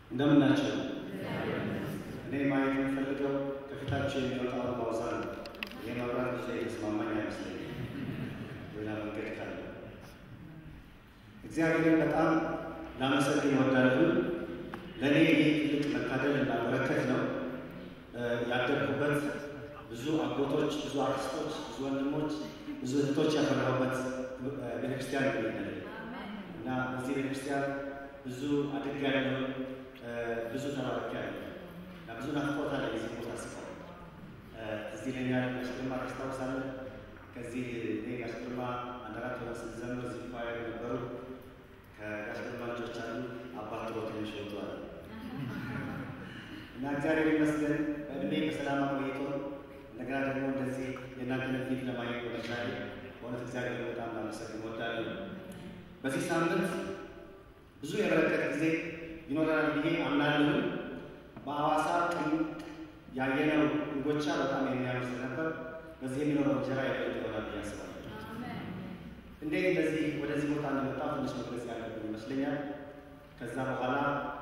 እንደምን ናቸው? እኔ ማየት የምፈልገው ከፊታቸው የሚወጣውን ማውዛ ነው። ይህ መብራት ብዙ የተስማማኝ አይመስለኝም። ሌላ መንገድ ካለ እግዚአብሔርን በጣም ላመሰግን እወዳለሁ። ለእኔ ይህ ትልቅ መታደል እና በረከት ነው። ያደግኩበት ብዙ አጎቶች፣ ብዙ አክስቶች፣ ብዙ ወንድሞች፣ ብዙ እህቶች ያፈራሁበት ቤተክርስቲያን ይገኛል እና በዚህ ቤተክርስቲያን ብዙ አድጌያለሁ፣ ብዙ ተባርኬያለሁ እና ብዙ ናፍቆት አለ የዚህ ቦታ ስቀው እዚህ ለኛ ጋሽ ግርማ ታስታውሳለህ? ከዚህ እኔ ጋሽ ግርማ አንድ አራት ወር ስንዘምር እዚህ ኳየር ነበሩ። ከጋሽ ግርማ ልጆች አሉ አባት ጥሮ ትንሽ ወጥቷል እና እግዚአብሔር ይመስገን በእድሜ በሰላም አቆይቶ እንደገና ደግሞ እንደዚህ የእናንተን ፊት ለማየት በመቻሌ በእውነት እግዚአብሔር በጣም ላመሰግን እወዳለሁ። በዚህ ሳምንት ብዙ የበረከት ጊዜ ይኖረናል ብዬ አምናለሁ። በሐዋሳ ቅም ያየነው እንጎቻ በጣም የሚያምር ስለነበር በዚህ የሚኖረው እንጀራ የበለጠ ይሆናል ብዬ አስባለሁ። እንዴት እንደዚህ ወደዚህ ቦታ እንደመጣሁ ትንሽ መግለጽ ያለብን ይመስለኛል። ከዛ በኋላ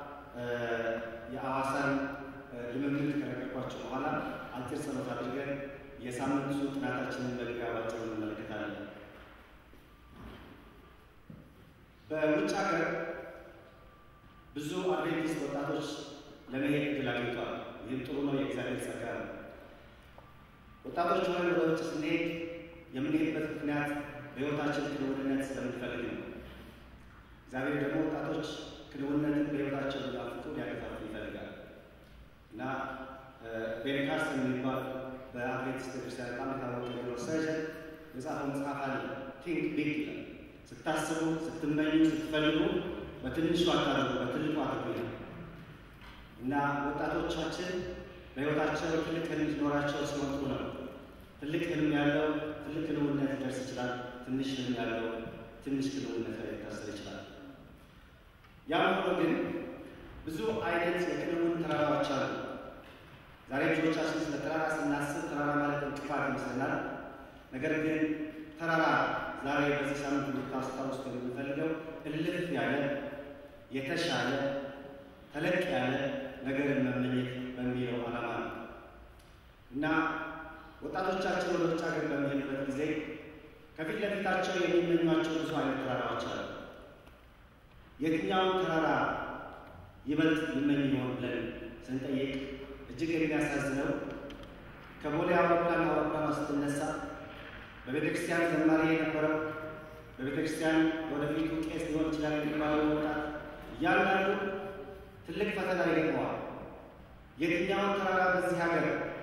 የሐዋሳን ልምምድ ከለቀቋቸው በኋላ አጭር ጸሎት አድርገን የሳምንቱ ጥናታችንን መግቢያ ባጭሩ እንመለከታለን። በውጭ ሀገር ብዙ አድቬንቲስት ወጣቶች ለመሄድ እድል አግኝተዋል። ይህም ጥሩ ነው፣ የእግዚአብሔር ጸጋ ነው። ወጣቶች ሆነን ወደ ውጭ ስንሄድ የምንሄድበት ምክንያት በሕይወታችን ክንውንነት ስለምንፈልግ ነው። እግዚአብሔር ደግሞ ወጣቶች ክንውንነትን በሕይወታቸው ሊያፍቁ ሊያገፋፉ ይፈልጋል እና ቤንካርስ የሚባል በአድቬንቲስት ቤተክርስቲያን በጣም የታወቀ ኒውሮ ሰርጀን የጻፈው መጽሐፍ አለ ቲንክ ቢግ ይላል። ስታስቡ፣ ስትመኙ፣ ስትፈልጉ በትንሹ አታርጉ፣ በትልቁ አድርጉ ይላል እና ወጣቶቻችን በሕይወታቸው ትልቅ ህልም ሲኖራቸው ሲወጡ ነው። ትልቅ ህልም ያለው ትልቅ ክንውነት ሊደርስ ይችላል። ትንሽ ህልም ያለው ትንሽ ክንውነት ላይ ሊታሰር ይችላል። ያም ሆኖ ግን ብዙ አይነት የክንውን ተራራዎች አሉ። ዛሬ ብዙዎቻችን ስለ ተራራ ስናስብ ተራራ ማለት እንቅፋት ይመስለናል። ነገር ግን ተራራ ዛሬ በዚህ ሳምንት እንድታስታውሱ የምንፈልገው እልፍ ያለ የተሻለ ተለቅ ያለ ነገርን መመኘት በሚለው ዓላማ ነው እና ወጣቶቻችን ወደ ውጭ ሀገር በሚሄዱበት ጊዜ ከፊት ለፊታቸው የሚመኟቸው ብዙ አይነት ተራራዎች አሉ። የትኛውን ተራራ ይበልጥ ይመኝ ይሆን ብለን ስንጠይቅ እጅግ የሚያሳዝነው ከቦሌ አውሮፕላን አውሮፕላኗ ስትነሳ በቤተ ክርስቲያን ዘማሪ የነበረው በቤተ ክርስቲያን ወደፊቱ ቄስ ሊሆን ይችላል የሚባለው ወጣት እያንዳንዱ ትልቅ ፈተና ይገጥመዋል። የትኛውን ተራራ በዚህ ሀገር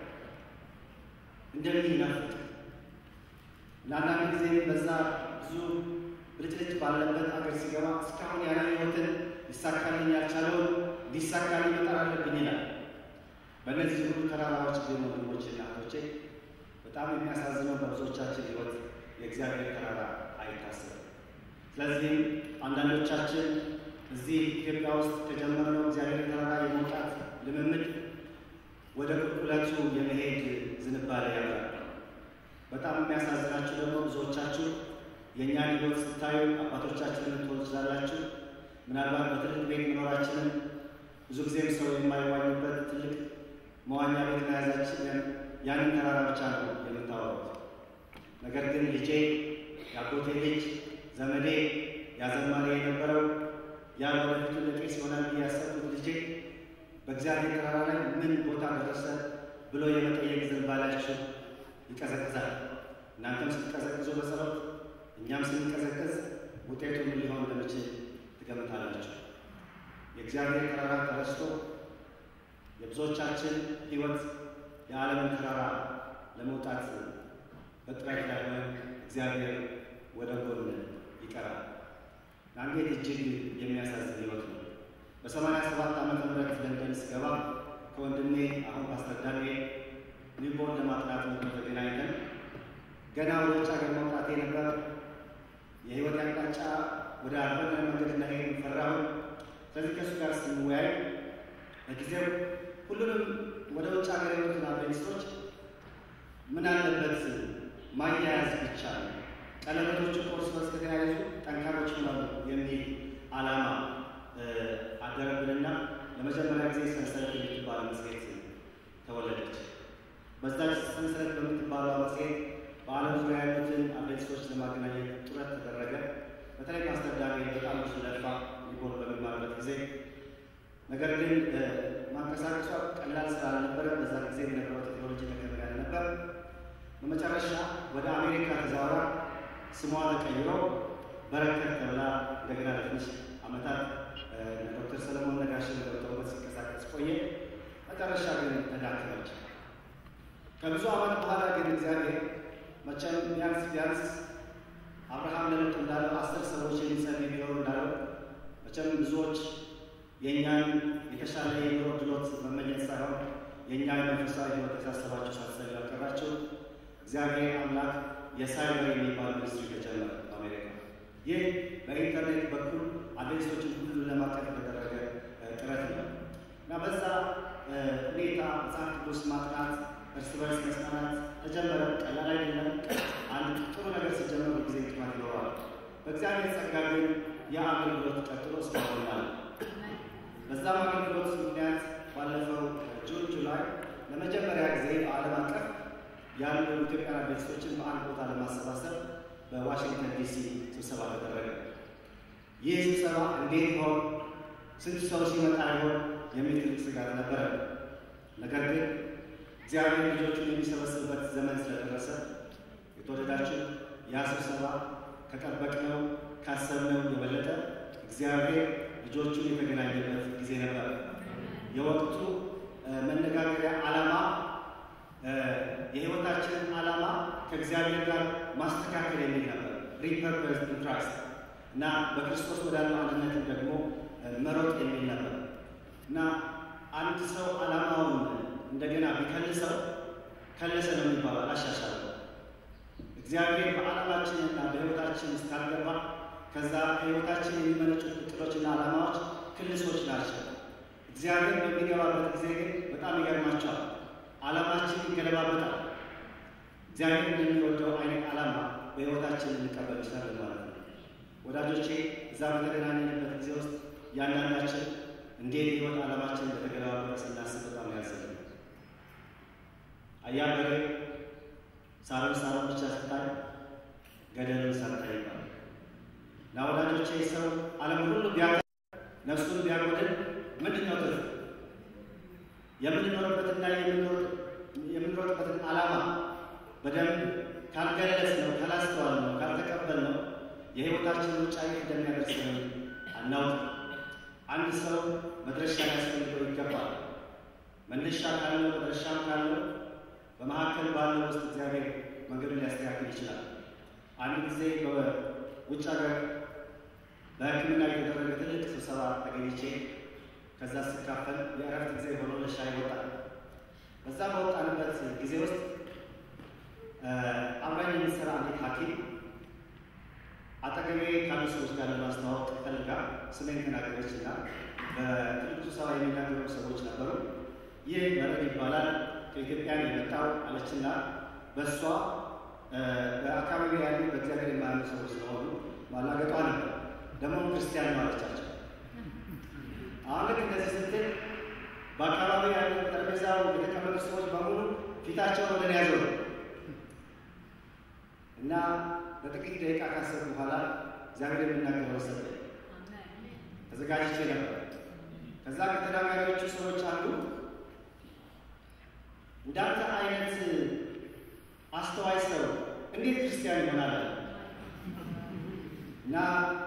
እንደሚናፍቅ ለአንዳንድ ጊዜ በዛ ብዙ ብልጭልጭ ባለበት ሀገር ሲገባ እስካሁን ያላየሁትን ሊሳካልኝ ያልቻለውን ሊሳካልኝ መጣር አለብኝ ይላል። በእነዚህ ሁሉ ተራራዎች ግን ወንድሞቼ እና እህቶቼ በጣም የሚያሳዝነው በብዙዎቻችን ሕይወት የእግዚአብሔር ተራራ አይታሰብም። ስለዚህም አንዳንዶቻችን እዚህ ኢትዮጵያ ውስጥ ከጀመርነው እግዚአብሔር ተራራ የመውጣት ልምምድ ወደ ቁልቁለቱ የመሄድ ዝንባሌ ያለ በጣም የሚያሳዝናችሁ ደግሞ ብዙዎቻችሁ የእኛን ሕይወት ስታዩ አባቶቻችንን ልትሆኑ ትችላላችሁ። ምናልባት በትልቅ ቤት መኖራችንን ብዙ ጊዜም ሰው የማይዋኙበት ትልቅ መዋኛ ቤት መያዛችንን ያንን ተራራ ብቻ ነው የምታወሩት። ነገር ግን ልጄ፣ የአጎቴ ልጅ፣ ዘመዴ ያዘማሪ የነበረው ያ ወደፊቱ ለቄስ ይሆናል ብዬ ያሰብኩት ልጄ በእግዚአብሔር ተራራ ላይ ምን ቦታ ደረሰ ብሎ የመጠየቅ ዝንባሌያችሁ ይቀዘቅዛል። እናንተም ስትቀዘቅዙ በጸሎት እኛም ስንቀዘቅዝ ውጤቱ ምን ሊሆን እንደሚችል ትገምታላችሁ። የእግዚአብሔር ተራራ ተረስቶ የብዙዎቻችን ሕይወት የዓለምን ተራራ ለመውጣት በጥረት ላይ ሆነን እግዚአብሔር ወደ ጎን ይቀራል። አንዴት እጅግ የሚያሳዝን ሕይወት ነው። በሰማንያ ሰባት ዓመተ ምህረት ለንደን ስገባ ከወንድሜ አሁን ፓስተር ዳንኤል ኒውቦርን ለማጥናት ነበር ተገናኝተን ገና ወደ ውጭ ሀገር መውጣቴ ነበር። የህይወት አቅጣጫ ወደ አልሆነ መንገድ እንዳሄድ ፈራሁ። ስለዚህ ከእሱ ጋር ስንወያይ ለጊዜው ሁሉንም ወደ ውጭ ሀገር የወጡትን አድቬንቲስቶች ምን አለበት ማያያዝ ብቻ ነው፣ ቀለበቶቹ እርስ በርስ ከተያያዙ ጠንካሮች ይሆናሉ የሚል ዓላማ አደረብንና ለመጀመሪያ ጊዜ ሰንሰለት የምትባል መጽሔት ተወለደች። በዛች ሰንሰለት በምትባለው መጽሔት በዓለም ዙሪያ ያሉትን አድቬንቲስቶች ለማገናኘት ጥረት ተደረገ። በተለይ ፓስተር ዳንኤል በጣም ብዙ ለፋ ሊሆን በሚማርበት ጊዜ ነገር ግን ማንቀሳቀሷ ቀላል ስላልነበረ በዛ ጊዜ የነበረው ቴክኖሎጂ ተከበረ ነበር። በመጨረሻ ወደ አሜሪካ ተዛውራ ስሟ ተቀይሮ በረከት ተብላ እንደገና ለትንሽ ዓመታት ዶክተር ሰለሞን ነጋሽ ገብተውበት ሲንቀሳቀስ ቆየ። መጨረሻ ግን ተዳከመች። ከብዙ ዓመት በኋላ ግን እግዚአብሔር መቼም ቢያንስ ቢያንስ አብርሃም ለሎጥ እንዳለው አስር ሰዎች የሚጸልይ ቢኖሩ እንዳለው መቼም ብዙዎች የእኛን የተሻለ የኑሮ ድሎት መመኘት ሳይሆን የእኛ መንፈሳዊ ሕይወት ያሳሰባቸው ሳትጸልዩ ያልቀራችሁ እግዚአብሔር አምላክ የሳይበር የሚባል ሚኒስትሪ ተጀመረ በአሜሪካ። ይህ በኢንተርኔት በኩል አድቬንቲስቶችን ሁሉ ለማቀፍ የተደረገ ጥረት ነው እና በዛ ሁኔታ መጽሐፍ ቅዱስ ማጥናት፣ እርስ በርስ መጽናናት ተጀመረ። ቀላል አይደለም። አንድ ጥሩ ነገር ሲጀመር ጊዜ ጥማት ይኖረዋል። በእግዚአብሔር ጸጋ ግን የአገልግሎት ቀጥሎ እስካሁን አለ። በዛም አገልግሎት ምክንያት ባለፈው ጁን ጁላይ ለመጀመሪያ ጊዜ በዓለም አቀፍ ያሉ ኢትዮጵያን አድቬንቲስቶችን በአንድ ቦታ ለማሰባሰብ በዋሽንግተን ዲሲ ስብሰባ ተደረገ። ይህ ስብሰባ እንዴት ይሆን፣ ስንት ሰው ሲመጣ ይሆን የሚል ትልቅ ስጋት ነበረ። ነገር ግን እግዚአብሔር ልጆቹን የሚሰበስብበት ዘመን ስለደረሰ የተወደዳችሁ ያ ስብሰባ ከጠበቅነው ካሰብነው የበለጠ እግዚአብሔር ልጆቹን የተገናኘበት ጊዜ ነበር። የወቅቱ መነጋገሪያ ዓላማ የሕይወታችንን ዓላማ ከእግዚአብሔር ጋር ማስተካከል የሚል ነበር። ሪፐርፐስ ኢን ክራይስት እና በክርስቶስ ወዳለው አንድነትን ደግሞ መሮጥ የሚል ነበር እና አንድ ሰው ዓላማውን እንደገና ቢከልሰው ከለሰ ነው የሚባለው፣ አላሻሻለም። እግዚአብሔር በዓላማችንና በሕይወታችን ውስጥ ካልገባ ከዛ ከሕይወታችን የሚመነጩት እቅዶችና ዓላማዎች ክልሶች ናቸው። እግዚአብሔር በሚገባበት ጊዜ ግን በጣም ይገርማቸዋል። ዓላማችን ይገለባበጣል። እግዚአብሔር እንደሚወደው አይነት ዓላማ በሕይወታችን ልንቀበል ይችላለን ማለት ነው። ወዳጆቼ እዛ በተገናኘንበት ጊዜ ውስጥ ያንዳንዳችን እንዴት ሕይወት ዓላማችን በተገለባበጠ ስናስብ በጣም ያዘለ አያበሬ ሳሩን ሳሩን ብቻ ስታይ ገደሉን ሳታይ ይባላል እና ወዳጆቼ ሰው ዓለምን ሁሉ ቢያ ነፍሱን ቢያጎድል ምንድን ነው ትርፍ? የምንኖርበትና የምንኖርበትን ዓላማ በደንብ ካልገለጽ ነው ካላስተዋል ነው ካልተቀበል ነው የሕይወታችን ውጫ የት እንደሚያደርሰን አናውቅም። አንድ ሰው መድረሻ ሊያስፈልገው ይገባል። መነሻ ካለው መድረሻም ካለው በመካከል ባለው ውስጥ እግዚአብሔር መንገዱን ሊያስተካክል ይችላል። አንድ ጊዜ በውጭ ሀገር በሕክምና የተደረገ ትልቅ ስብሰባ ተገኝቼ ከዛ ስካፈል የእረፍት ጊዜ ሆኖ ለሻይ ይወጣል። በዛ በወጣንበት ጊዜ ውስጥ አብራኝ የሚሰራ አንዲት ሐኪም አጠገቤ ካሉ ሰዎች ጋር ለማስተዋወቅ ፈልጋ ስሜን ተናገረች እና በትልቁ ስብሰባ የሚናገሩ ሰዎች ነበሩ። ይህ መረብ ይባላል ከኢትዮጵያ የመጣው አለችና በእሷ በአካባቢ ያሉ በእግዚአብሔር የማያምኑ ሰዎች ስለሆኑ ማላገጧ ነበር። ደግሞ ክርስቲያን ነው አለቻቸው። አሁን ልክ እንደዚህ ስትል በአካባቢ ያሉ ጠረጴዛው የተቀመጡ ሰዎች በሙሉ ፊታቸውን ወደ እኔ ያዞሩ እና በጥቂት ደቂቃ ካሰብኩ በኋላ እግዚአብሔር የሚናገረው ሰጠኝ። ተዘጋጅቼ ነበር። ከዛ ከተናጋሪዎቹ ሰዎች አንዱ እንዳንተ አይነት አስተዋይ ሰው እንዴት ክርስቲያን ይሆናል? እና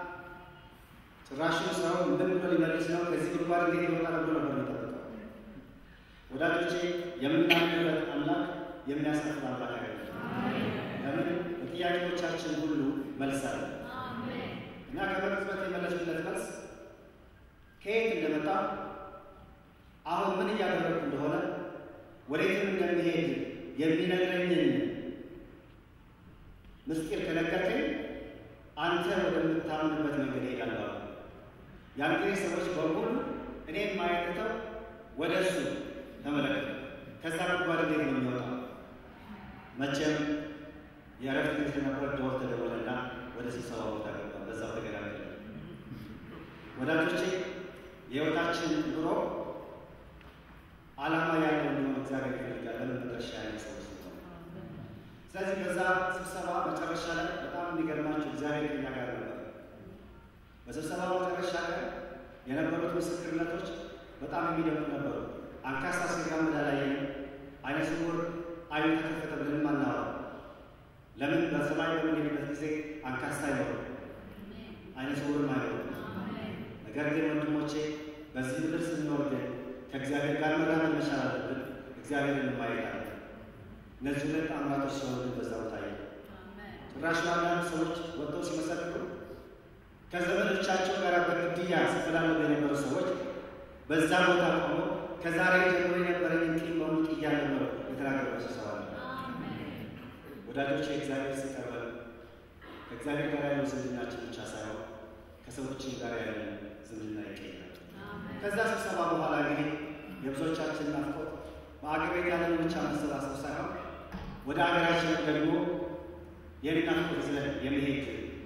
ጭራሹን ሰው ምን ብሎ ሊመልስ ነው? ከዚህ ጉድጓድ እንዴት ይወጣል ብሎ ነበር የሚጠብቀው። ወዳጆቼ የምናምንበት አምላክ የሚያሳፍር አምላክ አይደለም። ለምን በጥያቄዎቻችን ሁሉ መልስ አለ እና ከመቅጽበት የመለሱለት መልስ ከየት እንደመጣ አሁን ምን እያደረግኩ እንደሆነ ወዴትም እንደሚሄድ የሚነግረኝን ምስጢር ከነገርከኝ አንተ ወደምታምንበት መንገድ እሄዳለሁ። ያን ጊዜ ሰዎች በሙሉ እኔን ማየት ትተው ወደ እሱ ተመለከቱ። ከዛ ጉድጓድ እንዴት ነው የሚወጣው? መቼም የእረፍት ጊዜ ነበር። ደወል ተደወለና ወደ ስብሰባ ቦታ ገባ። በዛው ተገናኘ። ወዳጆቼ የሕይወታችን ኑሮ ዓላማ ያለው እንዲሆን እግዚአብሔር ይፈልጋል። ለምን መድረሻ ያለ ሰዎች ስለሆነ። ስለዚህ በዛ ስብሰባ መጨረሻ ላይ በጣም የሚገርማቸው እግዚአብሔር ከኛ ጋር ነበር። በስብሰባው መጨረሻ ላይ የነበሩት ምስክርነቶች በጣም የሚደንቁ ነበሩ። አንካሳ ሲራመድ አላየንም። ዓይነ ስውር ዓይኑ ተከፈተ ብለንም አናወራም። ለምን በሰማይ በምንሄድበት ጊዜ አንካሳ አይኖርም፣ ዓይነ ስውርም አይኖርም። ነገር ግን ወንድሞቼ በዚህ ምድር ስንኖር ግን ከእግዚአብሔር ጋር መራመድ መቻል አለብን። እግዚአብሔርን ማየት አለ። እነዚህ ሁለት አምራቶች ሲሆኑ በዛ ቦታ ይ ጭራሽ አንዳንድ ሰዎች ወጥተው ሲመሰክሩ ከዘመዶቻቸው ጋር በግድያ ሲፈላለጉ የነበሩ ሰዎች በዛ ቦታ ቆሞ ከዛሬ ጀምሮ የነበረኝ ቂም በሙሉ ጥያለሁ ነው የተናገሩ ስብሰባ ነው። ወዳጆች የእግዚአብሔር ሲቀርበን ከእግዚአብሔር ጋር ያለው ዝምድናችን ብቻ ሳይሆን ከሰዎችም ጋር ያለን ዝምድና ይቀየራል። ከዛ ስብሰባ በኋላ እንግዲህ የብዙዎቻችን ናፍቆት በአገር ቤት ያለን ብቻ መሰባሰብ ሳይሆን ወደ ሀገራችን ደግሞ የናፍቆት ይዘን የመሄድ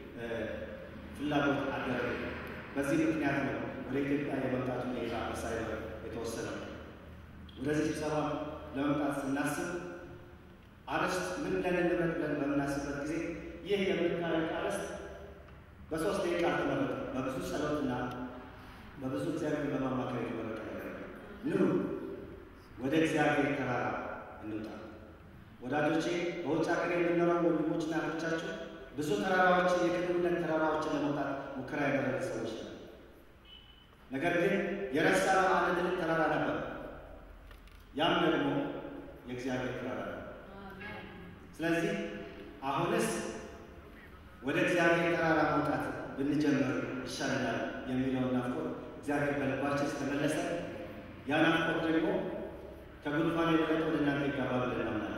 ፍላጎት አደረገ። በዚህ ምክንያት ነው ወደ ኢትዮጵያ የመምጣቱ ሁኔታ ሳይበር የተወሰነው። ወደዚህ ስብሰባ ለመምጣት ስናስብ አርዕስት ምን ብለን እንምረጥ ብለን በምናስብበት ጊዜ ይህ የምናየው አርዕስት በሶስት ደቂቃ ተመረጠ። በብዙ ጸሎትና በብዙ እግዚአብሔር በማማከር የተመረጠ ነገር ነው። ኑ ወደ እግዚአብሔር ተራራ እንውጣ። ወዳጆቼ በውጭ ሀገር የምንኖረው ወንድሞችና እህቶቻችሁ ብዙ ተራራዎችን የክልልነት ተራራዎችን ለመውጣት ሙከራ ያደረገ ሰዎች ነው። ነገር ግን የረሳነው አንድ ትልቅ ተራራ ነበር። ያም ደግሞ የእግዚአብሔር ተራራ ነው። ስለዚህ አሁንስ ወደ እግዚአብሔር ተራራ መውጣት ብንጀምር ይሻለናል የሚለውን ናፍቆት እግዚአብሔር በልባችን ስለመለሰ ያ ናፍቆት ደግሞ ከጉድፋን የበለጠ ወደ እናንተ ይገባል ብለን እናምናለን።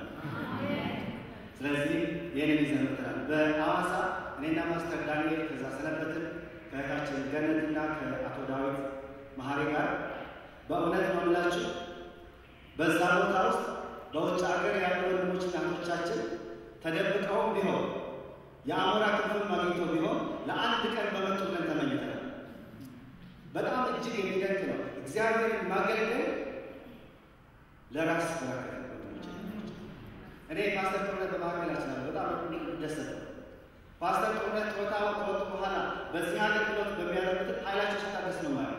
ስለዚህ ይህንን ይዘን መጥተናል። በሐዋሳ እኔና ማስተር ዳንኤል ከዛ ሰነበትን ከእህታችን ገነትና ከአቶ ዳዊት መሀሪ ጋር በእውነት ነው የምላችሁ በዛ ቦታ ውስጥ በውጭ ሀገር ያሉ ወንድሞችና እህቶቻችን ተደብቀውም ቢሆን የአሞራ ክንፍም አግኝቶ ቢሆን ለአንድ ቀን በመጡ ቀን ተመኝተናል። በጣም እጅግ የሚደንቅ ነው። እግዚአብሔርን ማገልገል ለራስ በረከት ወንድሞች እኔ ፓስተር ጦርነት በመካከላችን አለ በጣም ደሰተ ፓስተር ጦርነት ጡረታ ከወጡ በኋላ በዚህ አገልግሎት በሚያደርጉት ኃይላቸው ሲታደስ ነው ማለት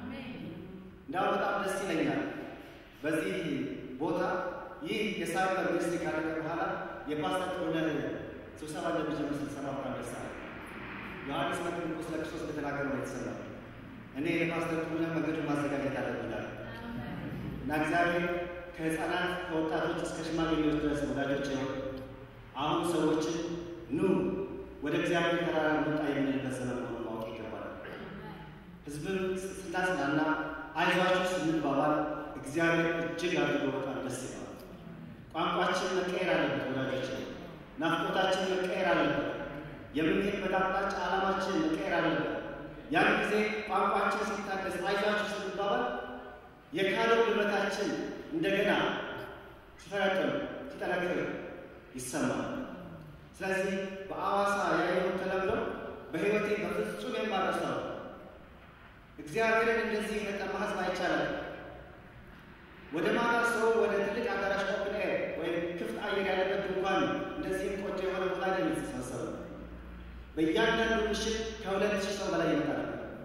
እንዲያው በጣም ደስ ይለኛል። በዚህ ቦታ ይህ የሳይበር ሚኒስትሪ ካደረገ በኋላ የፓስተር ጦርነት ስብሰባ እንደሚጀምር ስንሰማ በጣም ደስ አለ። ዮሐንስ መጥምቁ ስለ ክርስቶስ እንደተናገረ ነው የተሰማው። እኔ የፓስተር ጦርነት መንገዱን ማዘጋጀት አለብናል እና እግዚአብሔር ከህፃናት ከወጣቶች እስከ ሽማግሌዎች ድረስ ወዳጆች ነው። አሁን ሰዎችን ኑ ወደ እግዚአብሔር ተራራ እንውጣ የምንልበት ዘመን መሆኑን ማወቅ ይገባል። ህዝብን ስናጽናና አይዟችሁ ስንባባል እግዚአብሔር እጅግ አድርጎ በጣም ደስ ይለዋል። ቋንቋችን መቀየር አለበት ወዳጆች፣ ናፍቆታችን መቀየር አለበት። የምንሄድበት አቅጣጫ ዓላማችን መቀየር አለበት። ያን ጊዜ ቋንቋችን ሲታደስ አይዟችሁ ስንባባል የካለው ጉልበታችን እንደገና ሲፈረጥም ሲጠነክር ይሰማል። ስለዚህ በአዋሳ ያየሁት ተለምዶ በሕይወቴ በፍጹም የማረሳው እግዚአብሔርን እንደዚህ የተጠማ ህዝብ አይቻላል። ወደ ማታ ሰው ወደ ትልቅ አዳራሽ ኦፕን ኤር ወይም ክፍት አየር ያለበት ድንኳን እንደዚህም ቆንጆ የሆነ ቦታ ላይ የተሰበሰበ በእያንዳንዱ ምሽት ከሁለት ሺህ ሰው በላይ ይመጣል።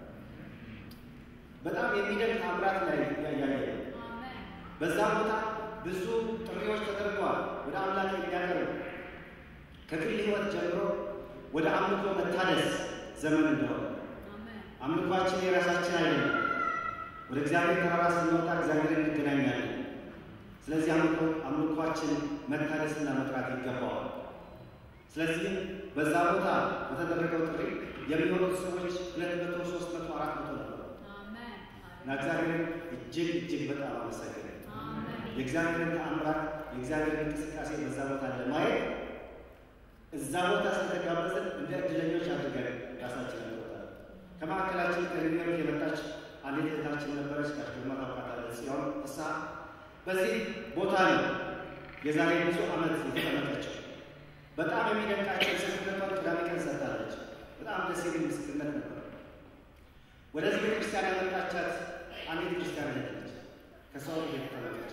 በጣም የሚደንቅ ታምራት ላይ ያያየ በዛ ቦታ ብዙ ጥሪዎች ተደርገዋል። ወደ አምላክ የሚያቀርብ ከግል ህይወት ጀምሮ ወደ አምልኮ መታደስ ዘመን እንደሆነ አምልኳችን የራሳችን አይደለም። ወደ እግዚአብሔር ተራራ ስንወጣ እግዚአብሔርን እንገናኛለን። ስለዚህ አምልኳችን መታደስና መጥራት ይገባዋል። ስለዚህም በዛ ቦታ በተደረገው ጥሪ የሚሆኑት ሰዎች ሁለት መቶ ሶስት መቶ አራት መቶ ነበሩ እና እግዚአብሔርን እጅግ እጅግ በጣም አመሰግን የእግዚአብሔርን ተአምራት የእግዚአብሔርን እንቅስቃሴ በዛ ቦታ ለማየት እዛ ቦታ ስለተጋበዝን እንደ እድለኞች አድርገን ራሳችን እንወጣለን። ከማዕከላችን ከኒውዮርክ የመጣች አንዲት እህታችን ነበረች። ከግርማ ታውቃታለች። ሲሆን እሳ በዚህ ቦታ ነው የዛሬ ብዙ ዓመት የተቀመጠችው። በጣም የሚደንቃቸው ምስክርነቷን ቅዳሜ ቀን ሰጥታለች። በጣም ደስ የሚል ምስክርነት ነበር። ወደዚህ ቤተክርስቲያን ያመጣቻት አንዲት ክርስቲያን ነች። ከሰው ልጅ የተጠበቀች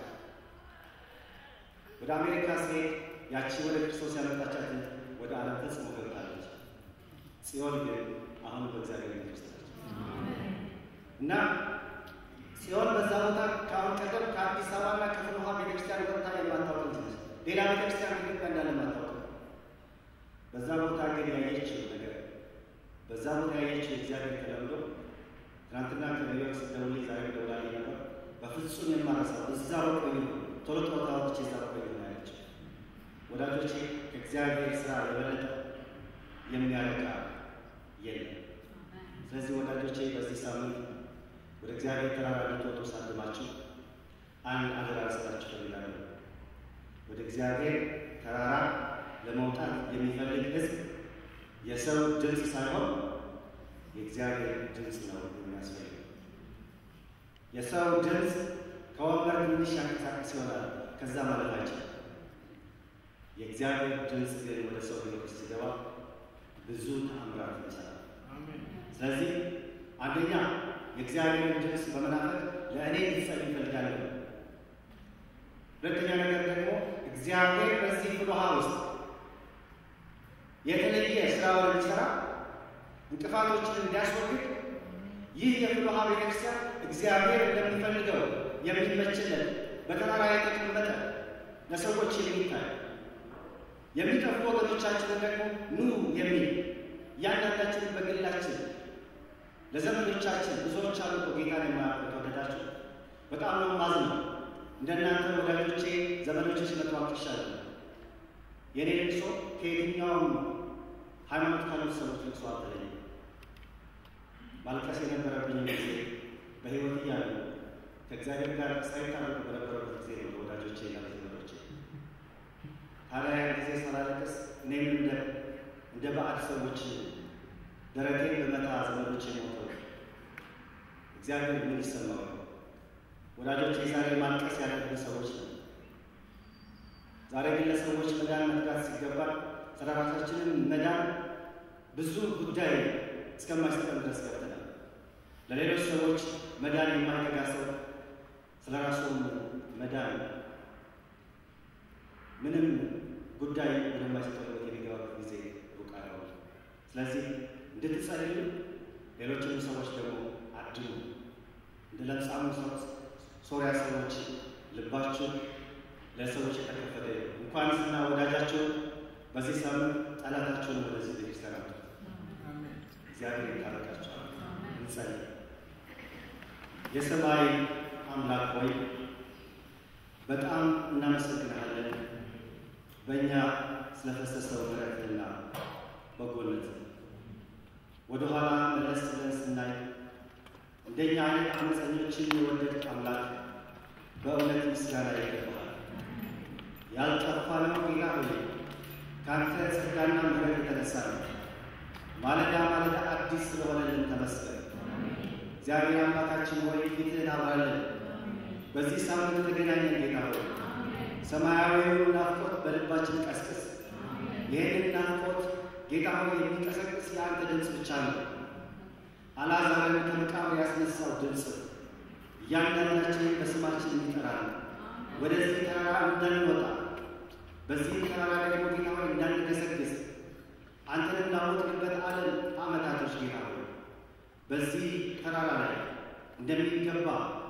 ወደ አሜሪካ ሲሄድ ያቺ ወደ ክርስቶስ ያመጣቻት ወደ ዓለም ፈጽሞ ገብታለች። ጽዮን ግን አሁን በእግዚአብሔር ቤተክርስቲያን እና ጽዮን በዛ ቦታ ከአሁን ቀደም ከአዲስ አበባና ከፍልውሃ ቤተክርስቲያን ወጥታ የማታወቅ ልጅ ነች። ሌላ ቤተክርስቲያን ኢትዮጵያ እንዳለ ማታወቅ በዛ ቦታ ግን ያየችው ነገር በዛ ቦታ ያየችው እግዚአብሔር ተለምዶ ትናንትና ከኒውዮርክ ስትደውል ዛሬ ደውላልኝ ነበር። በፍጹም የማረሳው እዛ በቆዩ ቶሎ ቶሎ ታወቅች እዛ በቆዩ ነው ያለችው። ወዳጆቼ ከእግዚአብሔር ስራ የበለጠ የሚያረካ የለም። ስለዚህ ወዳጆቼ በዚህ ሳምንት ወደ እግዚአብሔር ተራራ ልትወጡ ሳልማችሁ አንድ አደራ ልሰጣችሁ እፈልጋለሁ። ወደ እግዚአብሔር ተራራ ለመውጣት የሚፈልግ ሕዝብ የሰው ድምፅ ሳይሆን የእግዚአብሔር ድምፅ ነው የሚያስፈልግ። የሰው ድምፅ ከወንበር ትንሽ ያንቀሳቀስ ይሆናል፣ ከዛ ማለት አይችልም። የእግዚአብሔር ድምፅ ግን ወደ ሰው ሕይወት ውስጥ ሲገባ ብዙ ተአምራት ይሰራል። ስለዚህ አንደኛ የእግዚአብሔርን ድምፅ በመናፈቅ ለእኔ ልጸልይ እፈልጋለሁ። ሁለተኛ ነገር ደግሞ እግዚአብሔር በዚህ ፍልውሃ ውስጥ የተለየ ስራውን እንዲሰራ እንቅፋቶችን እንዲያስወግድ ይህ የፍልውሃ ቤተክርስቲያን እግዚአብሔር እንደሚፈልገው የሚመችለት በተራራ የተቀመጠ ለሰዎች የሚታይ የሚጠፉ ወገኖቻችንን ደግሞ ኑ የሚል እያንዳንዳችንን በግላችን ለዘመዶቻችን ብዙዎች አሉ እኮ ጌታን የማያውቁ ተወደዳችሁ በጣም ነው ማዝነው። እንደናንተ ወዳጆቼ ዘመዶች ሲመጡ አቅሻለ የኔ ልቅሶ ከየትኛውም ሃይማኖት ካሉት ሰዎች ልቅሶ አልተለየ። ማልቀስ የነበረብኝ ጊዜ በሕይወት እያሉ ከእግዚአብሔር ጋር ሳይታረቁ በነበረበት ጊዜ ነው ወዳጆቼ እና ዘመዶቼ። ታዲያ ያን ጊዜ ሳላለቅስ እኔም እንደ እንደ ባዕድ ሰዎች ደረቴን በመታ ዘመዶቼ ሞተው እግዚአብሔር ምን ይሰማው? ወዳጆች ዛሬ ማልቀስ ያለብን ሰዎች ነው። ዛሬ ግን ለሰዎች መዳን መትጋት ሲገባል ስለ ራሳችንም መዳን ብዙ ጉዳይ እስከማይሰጠን ድረስ ገብተናል። ለሌሎች ሰዎች መዳን የማይተጋ ሰው ስለ ራሱም መዳን ምንም ጉዳይ ወደማይሰጠው የሚገባበት ጊዜ ሩቅ አይሆንም። ስለዚህ እንድትጸልዩ ሌሎችንም ሰዎች ደግሞ አድኑ። እንደ ለምጻሙ ሶሪያ ሰዎች ልባችሁ ለሰዎች የተከፈተ እንኳን ስና ወዳጃችሁ በዚህ ሳምንት ጠላታችሁን ወደዚህ ቤተክርስቲያን አምጡ። እግዚአብሔር ይታረቃችኋል። እንጸልይ። የሰማይ አምላክ ሆይ በጣም እናመሰግናለን በእኛ ስለፈሰሰው ምሕረትና በጎነት ወደኋላ መለስ ብለን ስናይ እንደኛ አይነት አመፀኞችን የወደድክ አምላክ በእውነት ምስጋና ይገባሃል። ያልጠፋነው ጌታ ሆይ ከአንተ ጸጋና ምሕረት የተነሳ ነው። ማለዳ ማለዳ አዲስ ስለሆነልን ተመስገን። እግዚአብሔር አምላካችን ሆይ ፊትህን አብራለን። በዚህ ሳምንት ተገናኘን ጌታ ሆይ ሰማያዊውን ናፍቆት በልባችን ቀስቅስ። ይህንን ናፍቆት ጌታ ሆይ የሚቀሰቅስ የአንተ ድምፅ ብቻ ነው። አልዓዛርን ከመቃብር ያስነሳው ድምፅ እያንዳንዳችንን በስማችን የሚጠራል። ወደዚህ ተራራ እንዳንወጣ በዚህ ተራራ ደግሞ ጌታ ሆይ እንዳንገሰግስ አንተን እንዳወቅንበት ዓለም ዓመታቶች ጌታ ሆይ በዚህ ተራራ ላይ እንደሚገባ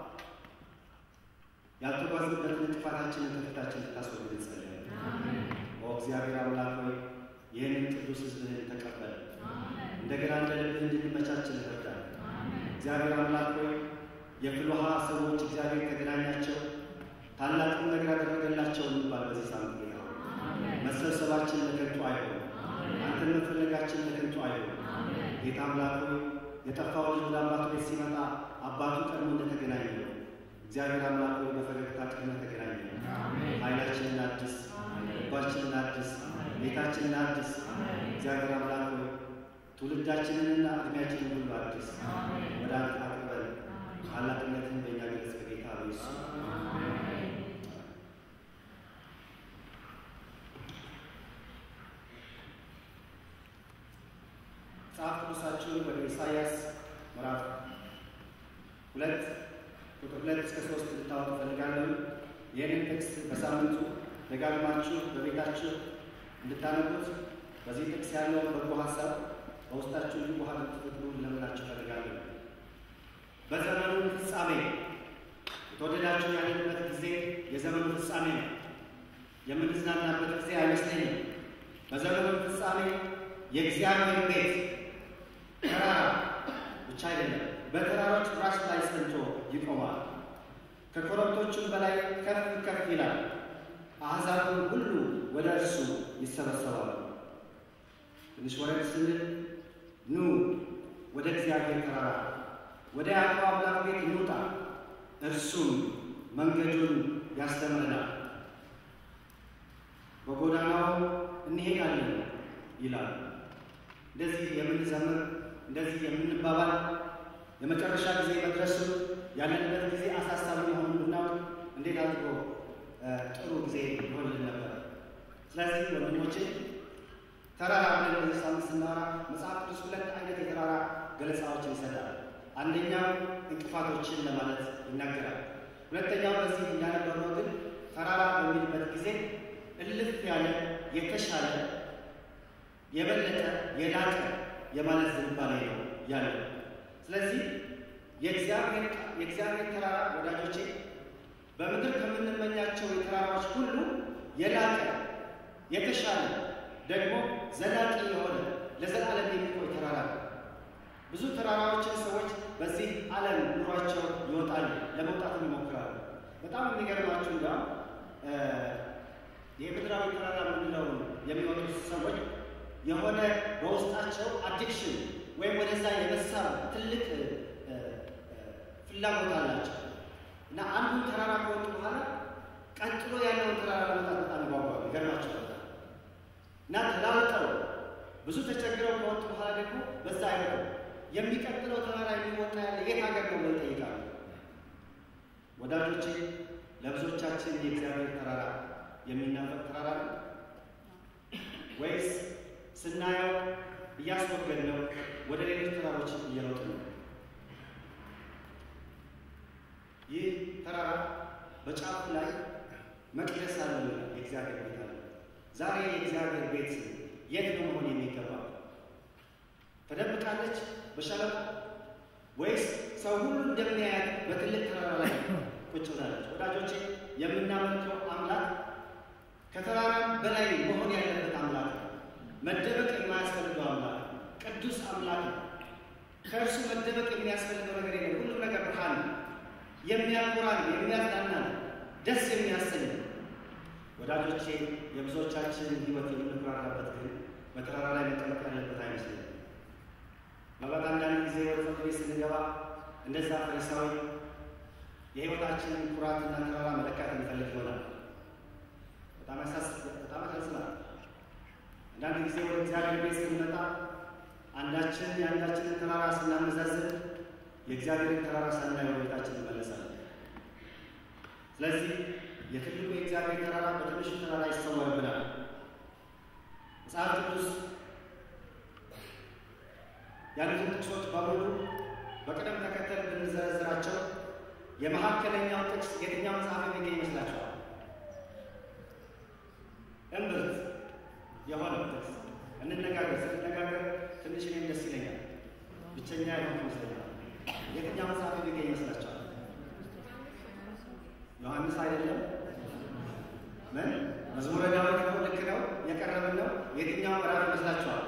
ያልተጓዝንበትን እንቅፋታችንን ከፊታችን ልታስወግድ እንጸልያለን። ኦ እግዚአብሔር አምላክ ሆይ ይህንን ቅዱስ ሕዝብህን ተቀበል። እንደገና እንደ ልብህ እንድንመቻችን እርዳን። እግዚአብሔር አምላክ ሆይ የፍልውሃ ሰዎች እግዚአብሔር ተገናኛቸው፣ ታላቅም ነገር ያደረገላቸው እንባል በዚህ ሳምንት ጌታ ሆይ መሰብሰባችን ለከንቱ አይሆን፣ አንተን መፈለጋችን ለከንቱ አይሆን። ጌታ አምላክ ሆይ የጠፋው ልጅ ወደ አባቱ ቤት ሲመጣ አባቱ ቀድሞ እንደተገናኘ ነው። እግዚአብሔር አምላክ ሆይ በፈገግታ ቀድመ ተገናኘ ነው። ኃይላችንን አድስ፣ ልባችንን አድስ፣ ቤታችንን አድስ። እግዚአብሔር አምላክ ሆይ ትውልዳችንንና እድሜያችንን ሁሉ አድስ። ወደ አንተ አቅርበን ታላቅነትን በእኛ ገለጽ በጌታ በኢየሱስ መጽሐፍ ቅዱሳችሁን ወደ ኢሳይያስ ምዕራፍ ሁለት ቁጥር ሁለት እስከ ሶስት ልታወጡ ፈልጋለሁ። ይህንን ጥቅስ በሳምንቱ ደጋግማችሁ በቤታችሁ እንድታነቡት በዚህ ጥቅስ ያለው በጎ ሀሳብ በውስጣችሁ ውሃ እንድትፈጥሩ ልለምናችሁ ፈልጋለሁ። በዘመኑ ፍጻሜ የተወደዳችሁ ያለንበት ጊዜ የዘመኑ ፍጻሜ ነው። የምንዝናናበት ጊዜ አይመስለኝም። በዘመኑ ፍጻሜ የእግዚአብሔር ቤት ተራራ ብቻ አይደለም፣ በተራሮች ራስ ላይ ጸንቶ ይቆማል። ከኮረብቶቹም በላይ ከፍ ከፍ ይላል። አሕዛብም ሁሉ ወደ እርሱ ይሰበሰባሉ። ትንሽ ወረድ ስንል ኑ ወደ እግዚአብሔር ተራራ ወደ ያዕቆብ አምላክ ቤት እንውጣ፣ እርሱም መንገዱን ያስተምረናል፣ በጎዳናው እንሄዳለን ይላል። እንደዚህ የምንዘምር እንደዚህ የምንባባል የመጨረሻ ጊዜ መድረሱ ያለንበት ጊዜ አሳሳቢ መሆኑን ብናውቅ እንዴት አድርጎ ጥሩ ጊዜ ይሆንልን ነበር። ስለዚህ ወንድሞቼ ተራራ ብለን በዚህ ሳምንት ስናወራ መጽሐፍ ቅዱስ ሁለት አይነት የተራራ ገለጻዎችን ይሰጣል። አንደኛው እንቅፋቶችን ለማለት ይናገራል። ሁለተኛው በዚህ እንዳነበርነው ግን ተራራ በሚልበት ጊዜ እልፍ ያለ የተሻለ የበለጠ የላቀ የማለት ዝንባሌ ነው ያለው። ስለዚህ የእግዚአብሔር ተራራ ወዳጆቼ በምድር ከምንመኛቸው የተራራዎች ሁሉ የላቀ የተሻለ ደግሞ ዘላቂ የሆነ ለዘላለም የሚቆይ ተራራ ነው። ብዙ ተራራዎችን ሰዎች በዚህ ዓለም ኑሯቸው ይወጣሉ፣ ለመውጣትም ይሞክራሉ። በጣም የሚገርማችሁ እንዲያውም የምድራዊ ተራራ የምንለው የሚወጡት ሰዎች የሆነ በውስጣቸው አዲክሽን ወይም ወደዛ የመሳብ ትልቅ ፍላጎት አላቸው እና አንዱን ተራራ ከወጡ በኋላ ቀጥሎ ያለውን ተራራ ለመውጣት በጣም ይጓጓሉ። ይገርማቸዋል እና ተላልጠው ብዙ ተቸግረው ከወጡ በኋላ ደግሞ በዛ አይወጡ የሚቀጥለው ተራራ የሚወጣ ያለ የት ሀገር ነው ብለው ይጠይቃሉ። ወዳጆቼ ለብዙዎቻችን የእግዚአብሔር ተራራ የሚናፈቅ ተራራ ነው ወይስ ስናየው እያስወገድ ነው ወደ ሌሎች ተራሮች እየሮጥ ነው? ይህ ተራራ በጫፉ ላይ መቅደስ አለ፣ የእግዚአብሔር ቤት አለ። ዛሬ የእግዚአብሔር ቤት የት ነው መሆን የሚገባው? ተደብቃለች በሸለቆ ወይስ ሰው ሁሉ እንደሚያያት በትልቅ ተራራ ላይ ቁጭ ብላለች? ወዳጆቼ የምናመልከው አምላክ ከተራራም በላይ መሆን ያለበት አምላክ ነው። መደበቅ የማያስፈልገው አምላክ ቅዱስ አምላክ ነው። ከእርሱ መደበቅ የሚያስፈልገው ነገር የለም። ሁሉም ነገር ብርሃን ነው። የሚያኮራን፣ የሚያዝናናን፣ ደስ የሚያሰኝ ወዳጆቼ የብዙዎቻችን ሕይወት የምንኩራራበት ግን በተራራ ላይ መቀመጥ ያለበት አይመስለኝም። ማለት አንዳንድ ጊዜ ወደ ፍርድ ቤት ስንገባ እንደዛ ፈሪሳዊ የሕይወታችንን ኩራትና ተራራ መለካት የሚፈልግ ይሆናል። በጣም ያሳዝናል። አንዳንድ ጊዜ ወደ እግዚአብሔር ቤት ስንመጣ አንዳችን የአንዳችንን ተራራ ስናመዛዝን የእግዚአብሔርን ተራራ ሳናይ ወደ ቤታችን እንመለሳለን። ስለዚህ የትልቁ የእግዚአብሔር ተራራ በትንሹ ተራራ ይሰወርብናል። መጽሐፍ ቅዱስ ያሉትን ጥቅሶች በሙሉ በቅደም ተከተል ብንዘረዝራቸው የመካከለኛው ጥቅስ የትኛው መጽሐፍ የሚገኝ ይመስላችኋል? እምብርት የሆነው ጥቅስ እንነጋገር። ስንነጋገር ትንሽ እኔም ደስ ይለኛል። ብቸኛ ያልሆንኩ ይመስለኛል። የትኛው መጽሐፍ የሚገኝ ይመስላችኋል? ዮሐንስ አይደለም? ምን መዝሙረ ዳዊት ነው? ልክ ነው። የቀረብን ነው። የትኛው ምዕራፍ ይመስላችኋል?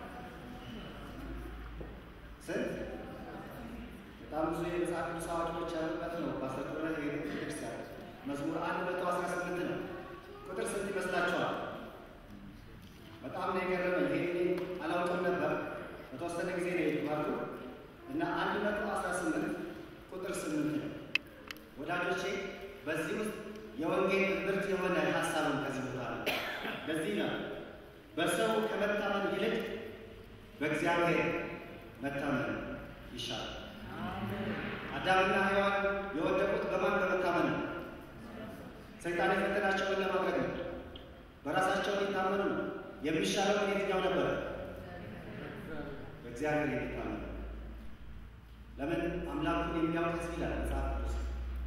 ስንት? በጣም ብዙ የመጽሐፍ ቅዱስ አዋቂዎች ያሉበት ነው። በአስረቁነት ቤተክርስቲያን መዝሙር አንድ መቶ አስራ ስምንት ነው። ቁጥር ስንት ይመስላችኋል? በጣም ነው የገረመኝ። ይሄ አላውቅም ነበር። በተወሰነ ጊዜ ነው የተማርኩ እና አንድ መቶ አስራ ስምንት ቁጥር ስምንት ነው። ወዳጆቼ በዚህ ውስጥ የወንጌል ምርት የሆነ ሀሳብን ከዚህ ቦታ ነው። ለዚህ ነው በሰው ከመታመን ይልቅ በእግዚአብሔር መታመን ይሻላል። አዳምና ሔዋን የወደቁት በማን በመታመን ነው? ሰይጣን የፈተናቸውን ለማድረግ ነው። በራሳቸው ሊታመኑ ነው። የሚሻለው የትኛው ነበረ? በእግዚአብሔር የሚታመን ለምን አምላኩን የሚያውቅ ሕዝብ ይላል መጽሐፍ ቅዱስ።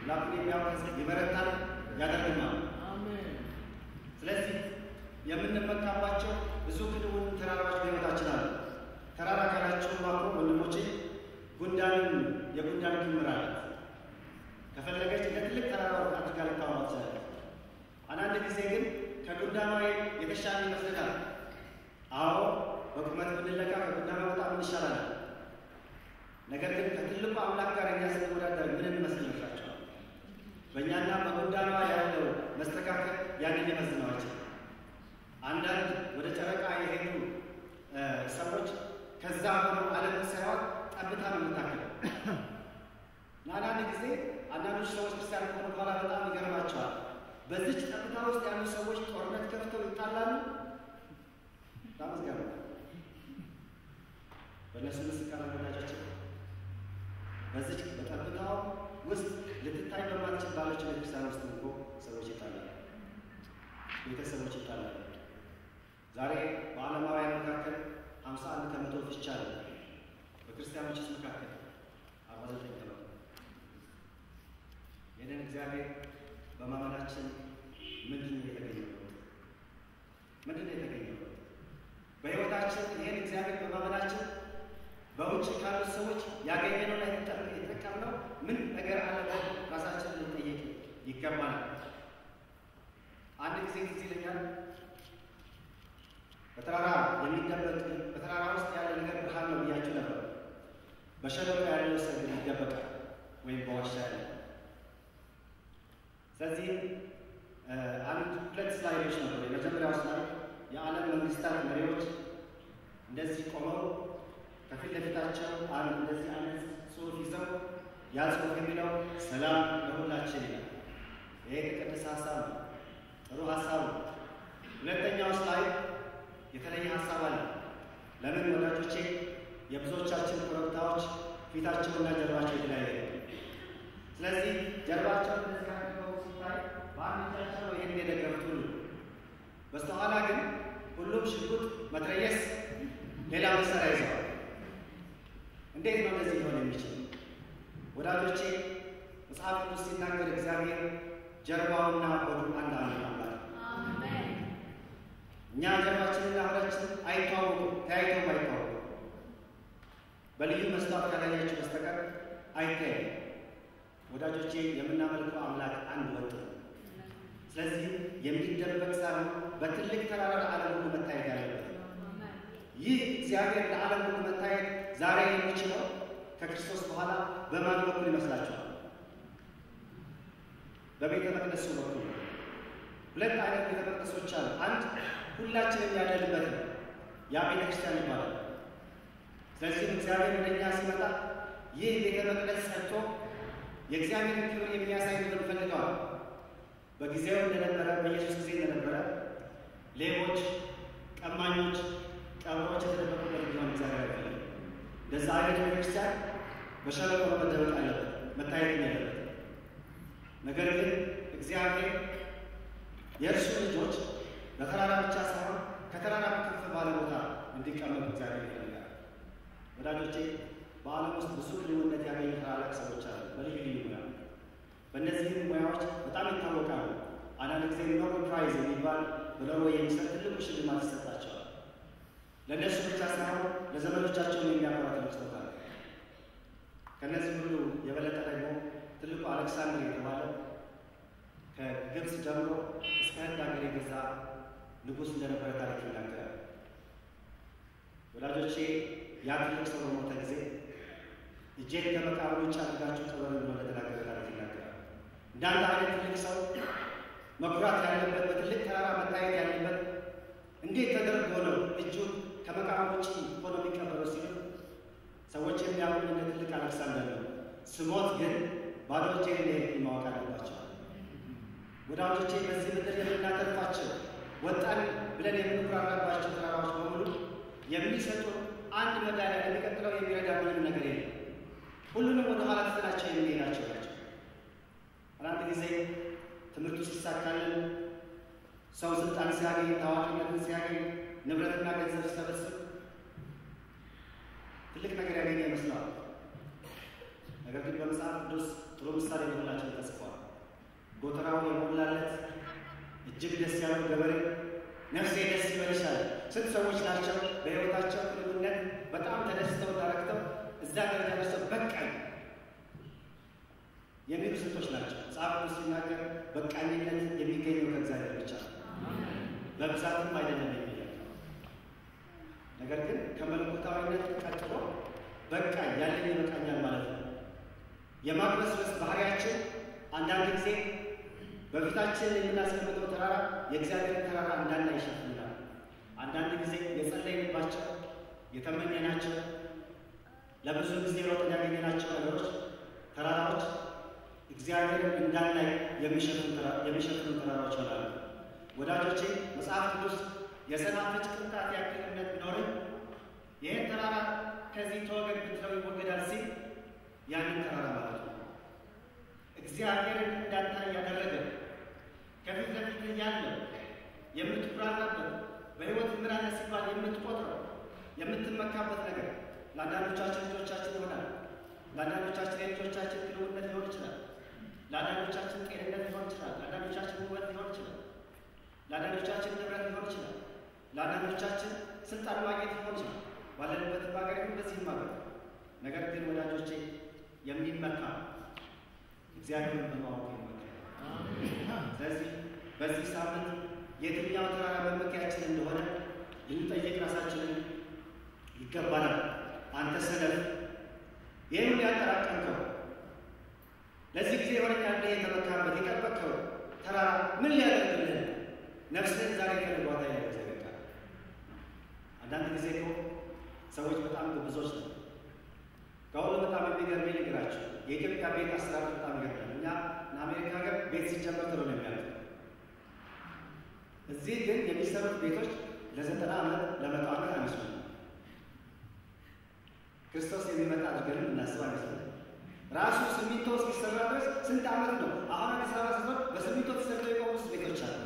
ላኩን የሚያውቅ ሕዝብ ይበረታል፣ ያደርግማል። ስለዚህ የምንመካባቸው ብዙ ክንውን ተራራዎች በሕይወታችን አሉ። ተራራ ካላችሁ ማቆ ወንድሞቼ ጉንዳንን የጉንዳን ክምር አለ። ከፈለገች እንደ ትልቅ ተራራ አድርጋ ልታወራ ትችላለች። አንዳንድ ጊዜ ግን ከጉንዳኗ የተሻለ ይመስለናል። አዎ በቁመት ብንለካ ከጉንዳኗ በጣም እንሻላለን። ነገር ግን ከትልቁ አምላክ ጋር እኛ ስንወዳደር ምን እንመስል ይመስላችኋል? በእኛና በጉንዳኗ ያለው መስተካከል ያንን የመዝነዋቸው አንዳንድ ወደ ጨረቃ የሄዱ ሰዎች ከዛ ሆኖ ዓለምን ሳይሆን ጠብታ ነው የምታክለው። እና አንዳንድ ጊዜ አንዳንዶች ሰዎች ክርስቲያን ከሆኑ በኋላ በጣም ይገርማቸዋል። በዚች ጠብታ ውስጥ ያሉ ሰዎች ጦርነት ከፍተው ይጣላሉ። በጣም ይገርማል። በእነሱ ምስካር ወዳጃቸው በዚች በጠብታው ውስጥ ልትታይ በማትችል ባለች ቤተክርስቲያን ውስጥ እኮ ሰዎች ይጣላሉ፣ ቤተሰቦች ይጣላሉ። ዛሬ በዓለማውያን መካከል ሀምሳ አንድ ከመቶ ፍቻ አለ። በክርስቲያኖች መካከል አርባ ዘጠኝ ከመቶ ይህንን እግዚአብሔር በማመናችን ምንድን ነው የተገኘው? ምንድን ነው የተገኘው? በሕይወታችን ይህን እግዚአብሔር በማመናችን በውጭ ካሉት ሰዎች ያገኘነውና የተጠቀምነው ምን ነገር አለ? ራሳችንን ልንጠይቅ ይገባናል። አንድ ጊዜ ጊዜ ይለኛል በተራራ የሚደበቅ በተራራ ውስጥ ያለ ነገር ብርሃን ነው ብያችሁ ነበር። በሸለቆ ያለው ሰው ግን ይደበቃል ወይም በዋሻ ያለ። ስለዚህም አንድ ሁለት ስላይዶች ነበሩ። የመጀመሪያው ስላይድ የዓለም መንግስታት መሪዎች እንደዚህ ቆመው ከፊት ለፊታቸው አንድ እንደዚህ አይነት ጽሑፍ ይዘው ያ ጽሑፍ የሚለው ሰላም ለሁላችን ይላል። ይሄ የተቀደሰ ሀሳብ ነው፣ ጥሩ ሀሳብ ነው። ሁለተኛው ስላይድ የተለየ ሀሳብ አለ። ለምን ወዳጆቼ? የብዙዎቻችን ኮረብታዎች ፊታቸውና ጀርባቸው የተለያየ ነው። ስለዚህ ጀርባቸውን እንደዚህ አድርገው ሲታይ በአንድ እጃቸው ነው ይህን የደገፉት ሁሉ፣ በስተኋላ ግን ሁሉም ሽጉጥ፣ መትረየስ፣ ሌላ መሳሪያ ይዘዋል። እንዴት ነው እንደዚህ ሊሆን የሚችል? ወዳጆቼ መጽሐፍ ቅዱስ ሲናገር እግዚአብሔር ጀርባውና ሆዱ አንድ አንድ አምላክ እኛ ጀርባችንና ሆዳችን አይተዋወቁም፣ ተያይተውም አይተዋወቁም። በልዩ መስታወት ካላያችሁ በስተቀር አይታይም። ወዳጆቼ የምናመልከው አምላክ አንድ ወጥ ነው። ስለዚህ የሚደበቅ ሳይሆን በትልቅ ተራራ ለዓለም ሁሉ መታየት ያለበት ይህ እግዚአብሔር ለዓለም ሁሉ መታየት ዛሬ የሚችለው ከክርስቶስ በኋላ በማን በኩል ይመስላችኋል? በቤተ መቅደሱ በኩል ነው። ሁለት አይነት ቤተ መቅደሶች አሉ። አንድ ሁላችንም ያለንበት ነው። ያ ቤተ ክርስቲያን ይባላል። ስለዚህም እግዚአብሔር ወደ እኛ ሲመጣ ይህ ቤተ መቅደስ ጸድቶ የእግዚአብሔርን ክብር የሚያሳይ ምድር ፈልገዋል። በጊዜው እንደነበረ በኢየሱስ ጊዜ እንደነበረ ሌቦች፣ ቀማኞች፣ ቀብሮች የተደበቁበት እንዲሆን እግዚአብሔር አይፈልግም። እንደዛ አይነት ቤተክርስቲያን በሸለቆ ነው መደበቅ አለበት፣ መታየት ያለበት። ነገር ግን እግዚአብሔር የእርሱ ልጆች በተራራ ብቻ ሳይሆን ከተራራ ከፍ ባለ ቦታ እንዲቀመጡ እግዚአብሔር ይፈልጋል። ወዳጆቼ በዓለም ውስጥ ብዙ ልዩነት ያገኙ ታላላቅ ሰዎች አሉ፣ በልዩ ልዩ ሙያ። በእነዚህም ሙያዎች በጣም ይታወቃሉ። አንዳንድ ጊዜ ኖቤል ፕራይዝ የሚባል በኖርዌይ የሚሰጥ ትልቁ ሽልማት ይሰጣቸዋል። ለእነሱ ብቻ ሳይሆን ለዘመዶቻቸውን የሚያኮራ ትልቅ ስጦታ ነው። ከእነዚህ ሁሉ የበለጠ ደግሞ ትልቁ አሌክሳንድር የተባለ ከግብፅ ጀምሮ እስከ ህንድ ሀገር የገዛ ንጉሥ እንደነበረ ታሪክ ይናገራል። ወዳጆቼ ያ ትልቅ ሰው በሞተ ጊዜ እጄን ከመቃብሩ ውጭ አድርጋችሁ ቅበሩ ብሎ እንደተናገረ ታሪክ ይናገራል። እንዳንተ አይነት ትልቅ ሰው መኩራት ያለበት በትልቅ ተራራ መታየት ያለበት እንዴት ተደርጎ ነው እጁን ከመቃብሩ ውጭ ሆኖ የሚቀበለው ሲሉ ሰዎች የሚያምኑ እንደ ትልቅ አሌክሳንደር ነው። ስሞት ግን ባዶ እጄን እንደሄድኩ ማወቅ አለባቸው። ወዳጆቼ በዚህ ምድር የምናተርፋቸው ወጣን ብለን የምንኩራራባቸው ተራራዎች በሙሉ የሚሰጡ አንድ መዳሊያ ለሚቀጥለው የሚረዳ ምንም ነገር የለም። ሁሉንም ወደ ኋላ ትተናቸው የምንሄዳቸው ናቸው። አንዳንድ ጊዜ ትምህርቱ ሲሳካልን፣ ሰው ስልጣን ሲያገኝ፣ ታዋቂነትን ሲያገኝ፣ ንብረትና ገንዘብ ሲሰበስብ ትልቅ ነገር ያገኘ ይመስለዋል። ነገር ግን በመጽሐፍ ቅዱስ ጥሩ ምሳሌ በሁላችን ተጽፏል። ጎተራው የሞላለት እጅግ ደስ ያለው ገበሬ ነፍሴ ደስ ይበልሻል። ስንት ሰዎች ናቸው በሕይወታቸው ግንኙነት በጣም ተደስተው ተረክተው እዛ ደረጃ ደርሰው በቃኝ የሚሉ ስንቶች ናቸው? መጽሐፍ ቅዱስ ሲናገር በቃኝነት የሚገኘው ከእግዚአብሔር ብቻ ነው፣ በብዛትም አይደለም የሚለው ነገር ግን ከመለኮታዊነት ቀጥሎ በቃኝ ያለኝ ይበቃኛል ማለት ነው። የማግበስበስ ባህሪያችን አንዳንድ ጊዜ በፊታችን የምናስቀምጠው ተራራ የእግዚአብሔር ተራራ እንዳና ይሸፍናል። አንዳንድ ጊዜ የጸለይንባቸው የተመኘናቸው ለብዙ ጊዜ ሮጠን ያገኘናቸው ነገሮች ተራራዎች እግዚአብሔርን እንዳናይ የሚሸፍኑ ተራራዎች ይሆናሉ። ወዳጆቼ መጽሐፍ ቅዱስ የሰናፍጭ ቅንጣት ያክል እምነት ቢኖርን ይህን ተራራ ከዚህ ተወገድ ብትለው ይወገዳል ሲል ያንን ተራራ ማለት ነው። እግዚአብሔርን እንዳታይ ያደረገ ከፊት ለፊት ያለ የምትኩራራበት በሕይወት ምራነ ሲባል የምትቆጥረው የምትመካበት ነገር ለአንዳንዶቻችን ልጆቻችን ይሆናል። ለአንዳንዶቻችን የልጆቻችን ግንኙነት ሊሆን ይችላል። ለአንዳንዶቻችን ጤንነት ሊሆን ይችላል። ለአንዳንዶቻችን ውበት ሊሆን ይችላል። ለአንዳንዶቻችን ንብረት ሊሆን ይችላል። ለአንዳንዶቻችን ስልጣን ማግኘት ሊሆን ይችላል። ባለንበትም ሀገር ይሁን በዚህም ሀገር ነገር ግን ወዳጆቼ የሚመካ እግዚአብሔርን በማወቅ ይመካል። ስለዚህ በዚህ ሳምንት የትኛው ተራራ መመኪያችን እንደሆነ ልንጠይቅ ራሳችንን ይገባናል። አንተ ሰነፍ ይህን ያጠራቀምከው ለዚህ ጊዜ የሆነኛ እንደ የተመካበት የጠበቅከው ተራራ ምን ሊያደርግልህ ነፍስህን ዛሬ ከልጓታ ያዘገቃ አንዳንድ ጊዜ እኮ ሰዎች በጣም ግብዞች ነው። ከሁሉ በጣም የሚገርመኝ ነገራቸው የኢትዮጵያ ቤት አሰራር በጣም ይገርማል። እኛ አሜሪካ ሀገር ቤት ሲጀመር ጥሩ ነው የሚያሉት። እዚህ ግን የሚሰሩት ቤቶች ለዘጠና ዓመት ለመቶ ዓመት አይመስሉም። ክርስቶስ የሚመጣ አድርገንም እናስብ አይመስሉም። ራሱ ሲሚንቶ እስኪሰራ ድረስ ስንት ዓመት ነው? አሁን አዲስ አበባ ስትኖር በሲሚንቶ ተሰርተው የቆሙት ቤቶች አሉ።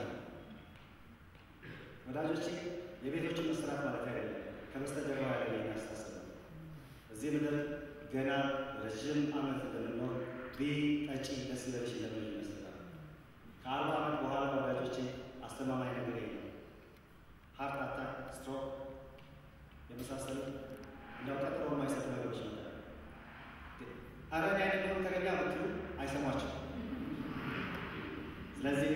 ወዳጆች የቤቶችን መስራት ማለት አይደለም፣ ከበስተጀርባ ያለ የሚያስታስብ እዚህ ምድር ገና ረዥም ዓመት እንደምንኖር ቢ ጠጪ ደስ ይበልሽ ለምን ይመስላል። ከአርባ ዓመት በኋላ ወዳጆቼ አስተማማኝ ነገር የለም። ሀርት አታክ፣ ስትሮክ የመሳሰሉ እንደው ቀጠሮ የማይሰጡ ነገሮች ነው። አረን አይደለም ተገኛ ብትሉ አይሰሟቸው። ስለዚህ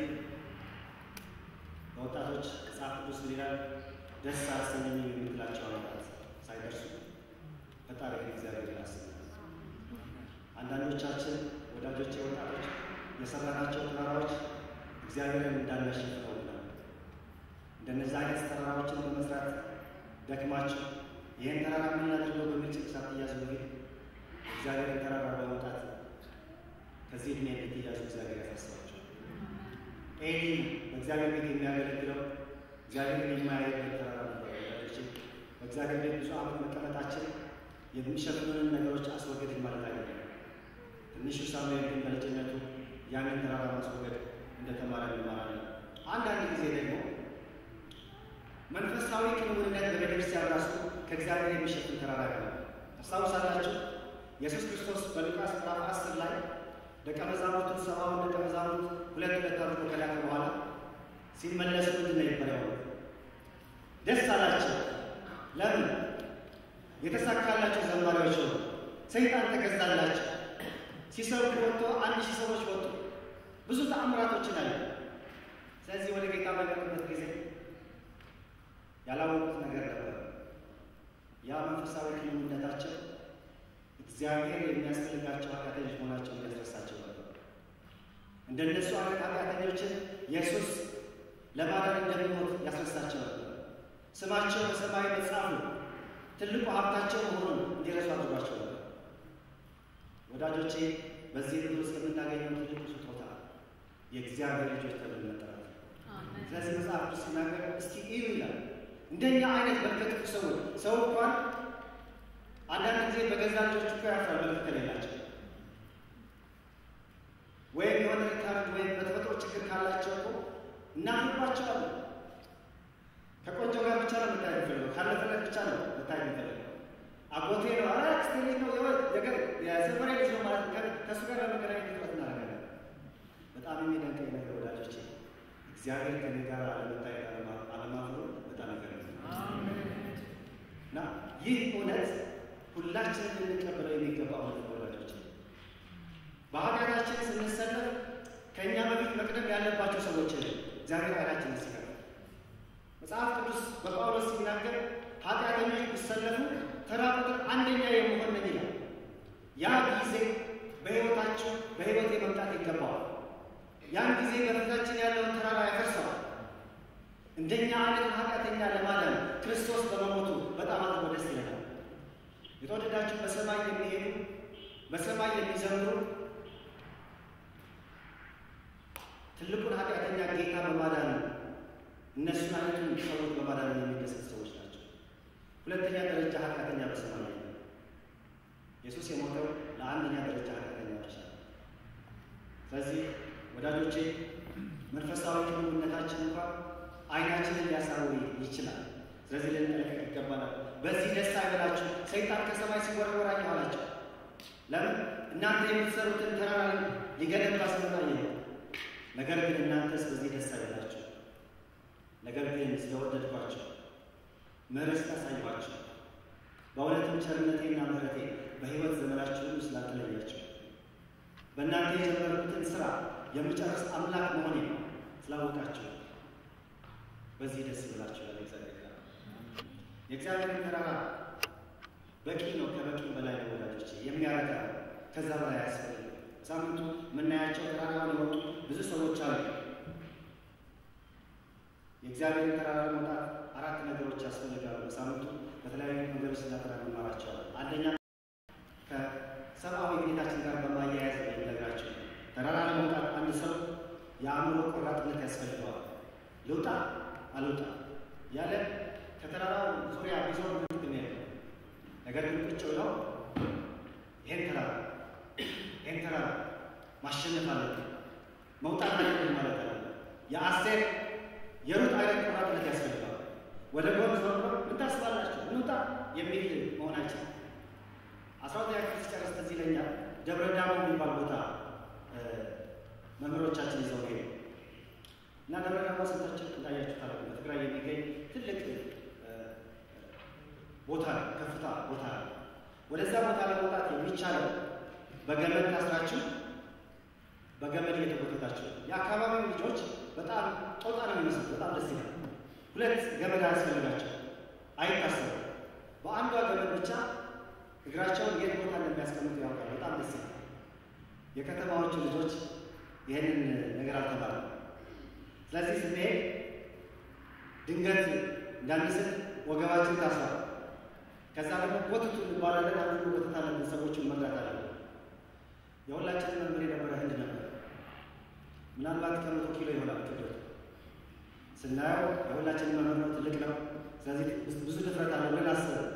በወጣቶች መጽሐፍ ቅዱስ ይላል ደስ አሰኘኝ የምትላቸው ዓመታት ሳይደርሱ ፈጣሪ እግዚአብሔር ያስባል። አንዳንዶቻችን ወዳጆች ወጣቶች የሰራናቸው ተራራዎች እግዚአብሔርን እንዳናሸንፈው ነው። እንደነዚህ አይነት ተራራዎችን በመስራት ደክማችሁ ይህን ተራራ ምን ላድርገው በሚል ጭንቅ ሳትያዙ በፊት እግዚአብሔርን ተራራ በመውጣት ከዚህ ዕድሜ እንድትያዙ እግዚአብሔር ያሳስባቸው። ኤሊ በእግዚአብሔር ቤት የሚያገለግለው እግዚአብሔርን የማያየበት ተራራ ነበር። በእግዚአብሔር ቤት ብዙ ዓመት መቀመጣችን የሚሸፍኑንን ነገሮች አስወገድን ማለት አይደለም። ትንሹ ሳሙኤል ግን በልጅነቱ ያንን ተራራ ማስወገድ እንደተማረ እንማራለን። አንዳንድ ጊዜ ደግሞ መንፈሳዊ ክንውንነት በቤተክርስቲያን ራሱ ከእግዚአብሔር የሚሸፍን ተራራ ነው። ታስታውሳላችሁ? ኢየሱስ ክርስቶስ በሉቃስ ምዕራፍ አስር ላይ ደቀ መዛሙርቱን ሰባውን ደቀ መዛሙርት ሁለት ሁለት አድርጎ ከላከ በኋላ ሲመለሱ ምንድን ነው ይባለው? ደስ አላቸው። ለምን? የተሳካላቸው ዘማሪዎች ሆኑ። ሰይጣን ተገዛላቸው። ሲሰብኩ ወጥቶ አንድ ሺህ ሰዎች ወጡ። ብዙ ተአምራቶችን አለ። ስለዚህ ወደ ጌታ በመጡበት ጊዜ ያላወቁት ነገር ነበር። ያ መንፈሳዊ ግንኙነታቸው እግዚአብሔር የሚያስፈልጋቸው ኃጢአተኞች መሆናቸውን ያስረሳቸው ነበር። እንደነሱ አይነት ኃጢአተኞችን ኢየሱስ ለማዳን እንደሚሞት ያስረሳቸው ነበር። ስማቸው በሰማይ መጽሐፉ ትልቁ ሀብታቸው መሆኑን እንዲረሱ አድርጓቸው ነበር። ወዳጆቼ በዚህ ምድር ውስጥ የምናገኘው ትልቁ ስጦታ የእግዚአብሔር ልጆች ተብለን መጠራት። ስለዚህ መጽሐፍ ቅዱስ ሲናገር እስኪ እዩ ይላል። እንደኛ አይነት በርከት ሰዎች ሰው እንኳን አንዳንድ ጊዜ በገዛ ልጆች እኮ ያፍራል። መልክ ከሌላቸው ወይም የሆነ ሪካርድ ወይም በተፈጥሮ ችግር ካላቸው እኮ እናፍርባቸዋለን። ከቆንጆ ጋር ብቻ ነው መታየት የሚፈልገው፣ ካለፈለት ብቻ ነው መታየት የሚፈልገው። አጎቴ ነው አ አክስቴ ልጅ ነው የወ ነገር የሰፈሬ ልጅ ነው ማለት ከ ከእሱ ጋር ለመገናኘት ጥረት እናደርጋለን። በጣም የሚደንቀኝ ነገር ወዳጆቼ እግዚአብሔር ከኔ ጋር አለመታየት አለማፍሩ በጣም ይገርማል። እና ይህ እውነት ሁላችንም ልንቀበለው የሚገባ እውነት ነው ወዳጆቼ። በኃጢአታችን ስንሰለፍ ከእኛ በፊት መቅደም ያለባቸው ሰዎች እግዚአብሔር አይናችን ይስካል። መጽሐፍ ቅዱስ በጳውሎስ ሲናገር ኃጢአተኞች ቢሰለፉ ተራ ቁጥር አንደኛ የመሆን ነኝ ይላል። ያ ጊዜ በሕይወታችሁ በሕይወቴ መምጣት ይገባዋል። ያን ጊዜ በፊታችን ያለውን ተራራ ያፈርሰዋል። እንደኛ አይነት ኃጢአተኛ ለማዳን ክርስቶስ በመሞቱ በጣም አድርጎ ደስ ይለናል። የተወደዳችሁ በሰማይ የሚሄዱ በሰማይ የሚዘምሩ ትልቁን ኃጢአተኛ ጌታ በማዳን እነሱን አይነቱን ሰዎች በማዳን የሚደሰት ሰዎች ናቸው። ሁለተኛ ደረጃ ኃጢአተኛ በሰማይ ላይ ኢየሱስ የሞተው ለአንደኛ ደረጃ ኃጢአተኛ ብቻ ነው። ስለዚህ ወዳጆቼ መንፈሳዊ ግንኙነታችን እንኳን አይናችንን ሊያሳውር ይችላል። ስለዚህ ልንጠነቀቅ ይገባናል። በዚህ ደስ አይበላችሁ፣ ሰይጣን ከሰማይ ሲወረወር አየኋላቸው። ለምን እናንተ የምትሰሩትን ተራራ ሊገነባ ሲመጣ ነው። ነገር ግን እናንተስ በዚህ ደስ አይበላችሁ። ነገር ግን ስለወደድኳቸው ምሕረት ስላሳየኋቸው በእውነትም ቸርነቴና ምሕረቴ በሕይወት ዘመናችሁ ሁሉ ስላልተለያቸው በእናንተ የጀመርኩትን ስራ የምጨርስ አምላክ መሆኔ ነው ስላወቃችሁ በዚህ ደስ ብላችሁ ያለ እግዚአብሔር ጋር የእግዚአብሔርን ተራራ በቂ ነው። ከበቂ በላይ ነው ወዳጆች፣ የሚያረጋ ከዛ በላይ አያስፈልግም። ሳምንቱ የምናያቸው ተራራውን የወጡ ብዙ ሰዎች አሉ። የእግዚአብሔርን ተራራ መውጣት አራት ነገሮች ያስፈልጋሉ። በሳምንቱ በተለያዩ ነገሮች ስለ ተራራ እንማራቸዋለን። አንደኛ ከሰብአዊ ሁኔታችን ጋር በማያያዝ ነው የሚነግራቸው። ተራራ ለመውጣት አንድ ሰው የአእምሮ ቆራጥነት ያስፈልገዋል። ልውጣ አልውጣ ያለ ከተራራው ዙሪያ ቢዞር ምን ጥቅም የለው። ነገር ግን ቁጭ ብለው ይሄን ተራራ ይሄን ተራራ ማሸነፍ አለብን መውጣት አለብን ማለት አለ። የአስቴር የሩት አይነት ቆራጥነት ያስፈልገዋል። ወደ ጎን ዞር ብሎ ምን ታስባላችሁ እንውጣ የሚል መሆናችን አስራ ሁለተኛ ክፍል ሲጨርስ ትዝ ይለኛል። ደብረ ዳሞ የሚባል ቦታ መምህሮቻችን ይዘው ሄዱ እና ደብረ ዳሞ ስንታችሁ እንዳያችሁ ታለ በትግራይ የሚገኝ ትልቅ ቦታ ነው፣ ከፍታ ቦታ ነው። ወደዛ ቦታ ለመውጣት የሚቻለው በገመድ ታስራችሁ በገመድ እየተጎተታችሁ። የአካባቢው ልጆች በጣም ጦጣ ነው የሚመስሉት፣ በጣም ደስ ይላል። ሁለት ገመድ አያስፈልጋቸው፣ አይታሰሩም። በአንዷ ገመድ ብቻ እግራቸውን የት ቦታ እንደሚያስቀምጡ ያውቃል። በጣም ደስ ይላል። የከተማዎቹ ልጆች ይህንን ነገር አልተባለም። ስለዚህ ስንሄድ ድንገት እንዳንስት ወገባችን ታስሯል። ከዛ ደግሞ ጎትቱ እንባላለን። አንዱ ጎትታ አለብን፣ ሰዎችን መርዳት አለብን። የሁላችንን መምህር የነበረ ህንድ ነበር። ምናልባት ከመቶ ኪሎ ይሆናል ክብደቱ። ስናየው የሁላችንን መምህር ነው፣ ትልቅ ነው። ስለዚህ ብዙ ድፍረት አለው ብለን አስበን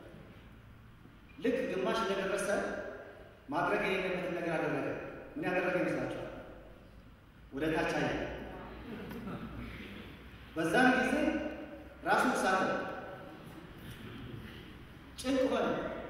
ልክ ግማሽ እንደደረሰ ማድረግ የሌለበትን ነገር አደረገ። ምን ያደረገ ይመስላችኋል? ወደ ታች አየ። በዛም ጊዜ ራሱን ሳተ፣ ጭንቅ ሆነ።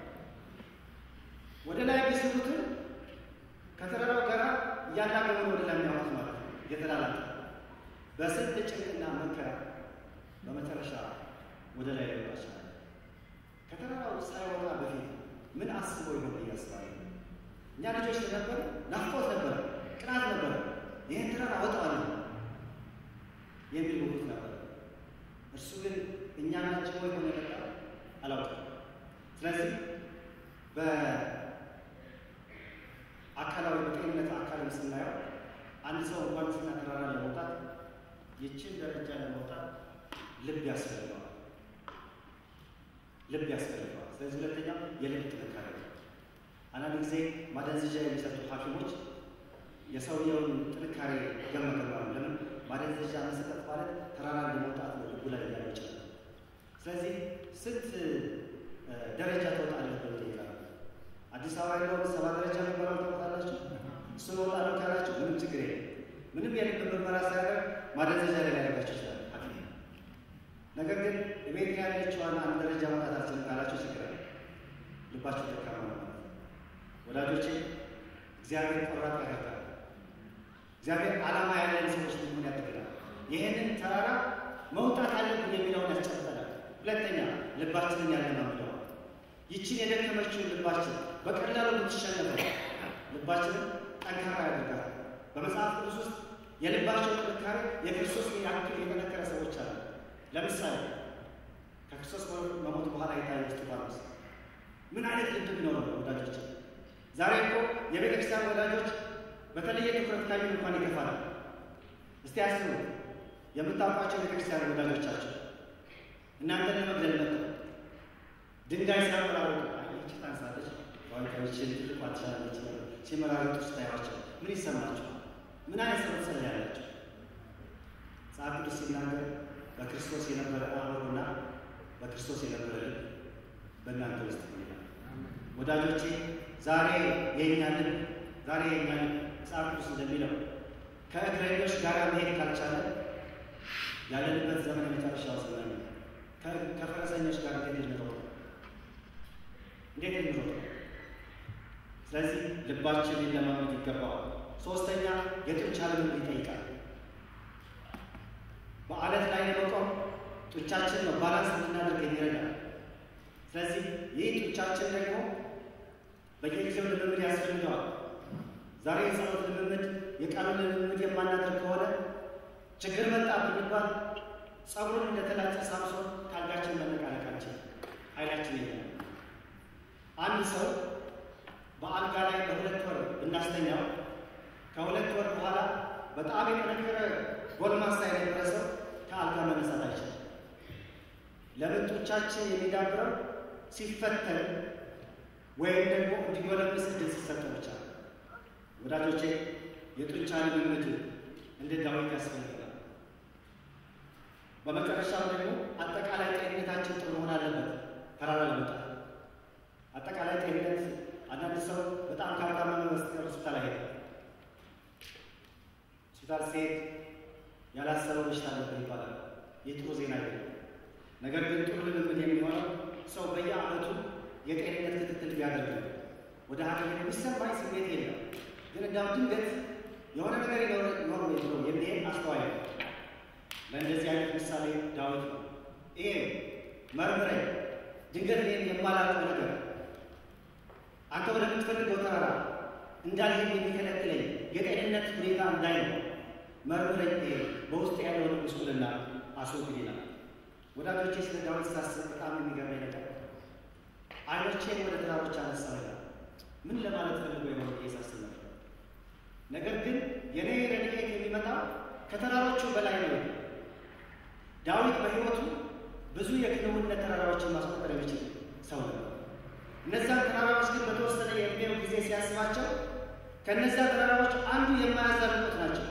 ወደ ላይ ቢስቡትን ከተራራው ጋር እያናገሩ ወደ ላይ የሚያወጡት ማለት ነው። እየተላላጠ በስንት ጭንቅና መከራ በመጨረሻ ወደ ላይ ሊወጣ ቻለ። ከተራራው ሳይወጣ በፊት ምን አስቦ ይሆን እያስባለ እኛ ልጆች ነበር፣ ናፍቆት ነበረ፣ ቅናት ነበረ። ይህን ተራራ አወጣዋለሁ የሚል ጉጉት ነበር። እርሱ ግን እኛ ናቸው ወይ ሆነ የመጣ አላውቅም። ስለዚህ በአካላዊ በጤንነት አካልም ስናየው አንድ ሰው እንኳን ስና ተራራ ለመውጣት ይችን ደረጃ ለመውጣት ልብ ያስፈልገዋል። ልብ ያስፈልገዋል። ስለዚህ ሁለተኛው የልብ ጥንካሬ ነው። አንዳንድ ጊዜ ማደንዘዣ የሚሰጡ ሐኪሞች የሰውየውን ጥንካሬ ይገመገማሉ። ለምን ማደንዘዣ መሰጠት ማለት ተራራ ለመውጣት ነው፣ ልቡ ላይ ሊያለው ይችላል። ስለዚህ ስንት ደረጃ ትወጣለህ ብለው ይጠይቃሉ። አዲስ አበባ ያለውን ሰባ ደረጃ የሚባለው ታውቃላችሁ? እሱ እወጣለሁ ካላችሁ ምንም ችግር የለም። ምንም የልብ ምርመራ ሳያደርግ ማደንዘዣ ላይ ሊያደርጋቸው ይችላል ሐኪም ነገር ግን ቤት ያለችዋን አንድ ደረጃ መውጣት አልችልም ካላችሁ ችግር አለ። ልባችን ደካማ ነው ማለት ነው። ወዳጆቼ እግዚአብሔር ቆራጥ ያደርጋል። እግዚአብሔር ዓላማ ያለን ሰዎች ሊሆን ያደርጋል። ይህንን ተራራ መውጣት አለብን የሚለውን ያስጨብጠናል። ሁለተኛ ልባችንን ያለማምደዋል። ይችን የደከመችውን ልባችን በቀላሉ የምትሸነፈው ልባችንን ጠንካራ ያደርጋል። በመጽሐፍ ቅዱስ ውስጥ የልባቸው ጥንካሬ የክርስቶስ ያክል የጠነከረ ሰዎች አሉ። ለምሳሌ ከክርስቶስ መሞት በኋላ የታየ እስጢፋኖስ ምን አይነት ልብ ቢኖረው ነው ወዳጆች? ዛሬ እኮ የቤተ ክርስቲያን ወዳጆች በተለየ ትኩረት ካዩን እንኳን ይከፋል። እስቲ አስቡ፣ የምታውቋቸው ቤተ ክርስቲያን ወዳጆቻቸው እናንተን ለመግደል መጥተው ድንጋይ ሲያመራሩ ይቺ ታንሳለች ዋንታዎችን ትልቋ ትችላለች ሲመራረጡ ስታያቸው ምን ይሰማቸዋል? ምን አይነት ሰው ትጸልያላቸው? መጽሐፍ ቅዱስ ሲናገር በክርስቶስ የነበረ አእምሮና በክርስቶስ የነበረ ልብ በእናንተ ውስጥ ይሆናል። ወዳጆቼ ዛሬ የእኛ ልብ ዛሬ የእኛ ልብ መጽሐፍ ቅዱስ እንደሚለው ከእግረኞች ጋር መሄድ ካልቻለ ያለንበት ዘመን የመጨረሻው ዘመን ነው። ከፈረሰኞች ጋር እንዴት እንሮጥ እንዴት እንሮጥ? ስለዚህ ልባችን ሊለማመድ ይገባዋል። ሶስተኛ የጡንቻ ልምምድ ይጠይቃል። በአለት ላይ ለመቆም ጡንቻችን ነው ባላንስ እንድናደርግ የሚረዳል። ስለዚህ ይህ ጡንቻችን ደግሞ በየጊዜው ልምምድ ያስፈልገዋል። ዛሬ የጸሎት ልምምድ የቃሉን ልምምድ የማናደርግ ከሆነ ችግር መጣ ብንባል ጸጉሩን እንደተላጨ ሳምሶን ካልጋችን መነቃነቃችን ኃይላችን የለም። አንድ ሰው በአልጋ ላይ በሁለት ወር ብናስተኛው ከሁለት ወር በኋላ በጣም የጠነከረ ጎልማሳ የነበረ ሰው ከአልጋ መነሳት አይችልም። ለምን? ጡንቻችን የሚዳብረው ሲፈተን ወይም ደግሞ እንዲጎለምስ እድል ሲሰጠው ብቻ ነው። ወዳጆቼ የጡንቻ ልምምድ እንደ ዳዊት ያስፈልገናል። በመጨረሻም ደግሞ አጠቃላይ ጤንነታችን ጥሩ መሆን አለበት። ተራራ ለመውጣት አጠቃላይ ጤንነት አንዳንድ ሰው በጣም ካጋመመ በስተቀር ሆስፒታል አይሄድም። ሆስፒታል ሲሄድ ያላሰበው በሽታ አለበት ይባላል። ይህ ጥሩ ዜና አይደለም። ነገር ግን ጥሩ ልምምድ የሚሆነው ሰው በየዓመቱ የጤንነት ክትትል ቢያደርግ ነው። ወደ ሐኪም የሚሰማኝ ስሜት የለም፣ ግን እንዳው ድንገት የሆነ ነገር ይኖር ብሎ የሚሄድ አስተዋይ ነው። ለእንደዚህ አይነት ምሳሌ ዳዊት ነው። ይሄ መርምረኝ፣ ድንገት እኔን የማላውቀው ነገር አንተ ወደምትፈልገው ተራራ እንዳልሄድ የሚከለክለኝ የጤንነት ሁኔታ እንዳይ ነው መርምረኝ፣ ይሄ በውስጥ ያለውን ጉስቁልና አስወግድ ይላል። ወዳጆቼ ስለ ዳዊት ሳስብ በጣም የሚገርመኝ ነገር አይኖቼን ወደ ተራሮች አነሳ ይላል። ምን ለማለት ፈልጎ የሆነ ብዬ ሳስብ ነበር። ነገር ግን የኔ ረድኤት የሚመጣው ከተራሮቹ በላይ ነው። ዳዊት በሕይወቱ ብዙ የክንውነት ተራራዎችን ማስቆጠር የሚችል ሰው ነበር። እነዚያን ተራራዎች ግን በተወሰነ የዕድሜው ጊዜ ሲያስባቸው ከእነዚያ ተራራዎች አንዱ የማያዛልቁት ናቸው።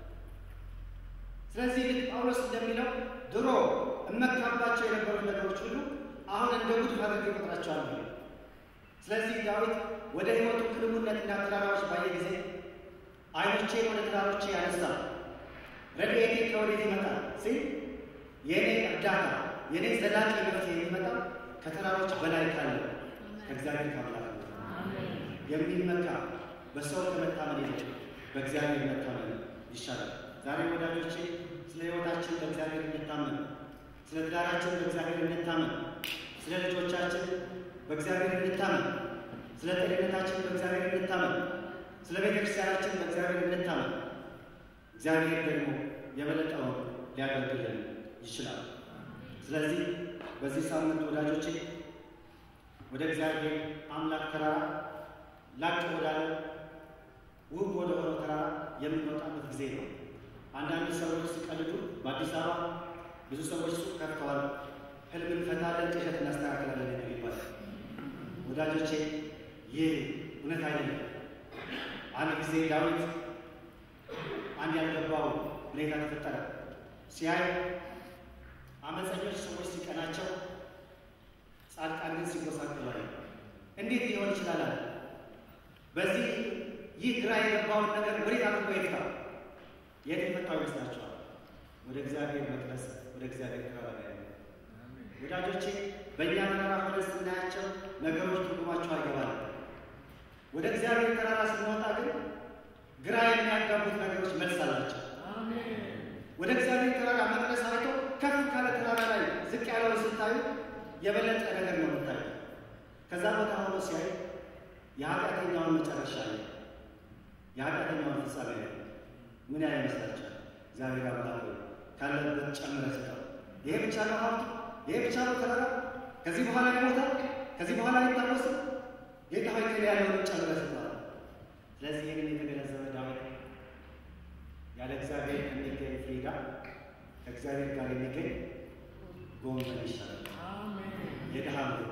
ስለዚህ ልክ ጳውሎስ እንደሚለው ድሮ እመካባቸው የነበሩት ነገሮች ሁሉ አሁን እንደ ጉድፍ አድርጌ እቆጥራቸዋለሁ። ስለዚህ ዳዊት ወደ ሕይወቱ ክንውነትና ተራራዎች ባየ ጊዜ አይኖቼን ወደ ተራሮቼ ያነሳ ረድኤቴ ከወዴት ይመጣል ሲል የእኔ እርዳታ የእኔ ዘላቂ መፍትሄ የሚመጣው ከተራሮች በላይ ካለ ከእግዚአብሔር ካምላክ የሚመካ በሰው ከመታመን ይልቅ በእግዚአብሔር መታመን ይሻላል። ዛሬ ወዳጆቼ ስለ ሕይወታችን በእግዚአብሔር እንታመን፣ ስለ ትዳራችን በእግዚአብሔር እንታመን፣ ስለ ልጆቻችን በእግዚአብሔር እንታመን፣ ስለ ጤንነታችን በእግዚአብሔር እንታመን፣ ስለ ቤተ ክርስቲያናችን በእግዚአብሔር እንታመን። እግዚአብሔር ደግሞ የበለጠውን ሊያደርግልን ይችላል። ስለዚህ በዚህ ሳምንት ወዳጆቼ ወደ እግዚአብሔር አምላክ ተራራ ላቅ ወዳለ ውብ ወደ ሆነው ተራራ የምንወጣበት ጊዜ ነው። አንዳንድ ሰዎች ሲቀልዱ በአዲስ አበባ ብዙ ሰዎች ሱቅ ከፍተዋል። ህልም እንፈታለን፣ ቅዠት እናስተካክላለን የሚል ይባላል። ወዳጆቼ ይህ እውነት አይደለም። አንድ ጊዜ ዳዊት አንድ ያልገባው ሁኔታ ተፈጠረ። ሲያይ አመፀኞች ሰዎች ሲቀናቸው፣ ጻድቃን ግን ሲጎሳቀሉ አየ። እንዴት ሊሆን ይችላል አለ። በዚህ ይህ ግራ የገባውን ነገር ወዴት አድርጎ ይፍታ? የት የፈታው ይመስላችኋል? ወደ እግዚአብሔር መቅደስ፣ ወደ እግዚአብሔር ተራራ ላይ ነው። ወዳጆቼ በእኛ ተራራ ሆነን ስናያቸው ነገሮች ትርጉማቸው አይገባል። ወደ እግዚአብሔር ተራራ ስንወጣ ግን ግራ የሚያጋቡት ነገሮች መልስ አላቸው። ወደ እግዚአብሔር ተራራ መቅደስ አይቶ ከፍ ካለ ተራራ ላይ ዝቅ ያለውን ስታዩ የበለጠ ነገር ነው የምታዩ። ከዛ ቦታ ሆኖ ሲያይ የኃጢአተኛውን መጨረሻ ላይ የኃጢአተኛውን ፍጻሜ ላይ ምን ያህል ይመስላችኋል? እግዚአብሔር አምላክ ሆይ ካለበት ጨምረህ ስጠው። ይሄ ብቻ ነው ሀብቱ፣ ይሄ ብቻ ነው ተራራ፣ ከዚህ በኋላ ይሞታል፣ ከዚህ በኋላ አይታወስም። ጌታ ሆይ ከእኔ ያለውን ጨምረህ ስጠው። ስለዚህ ይህንን የተገነዘበ ዳዊት ያለ እግዚአብሔር የሚገኝ ፍሪዳ ከእግዚአብሔር ጋር የሚገኝ ጎመን ይሻላል። የድሃ ምግብ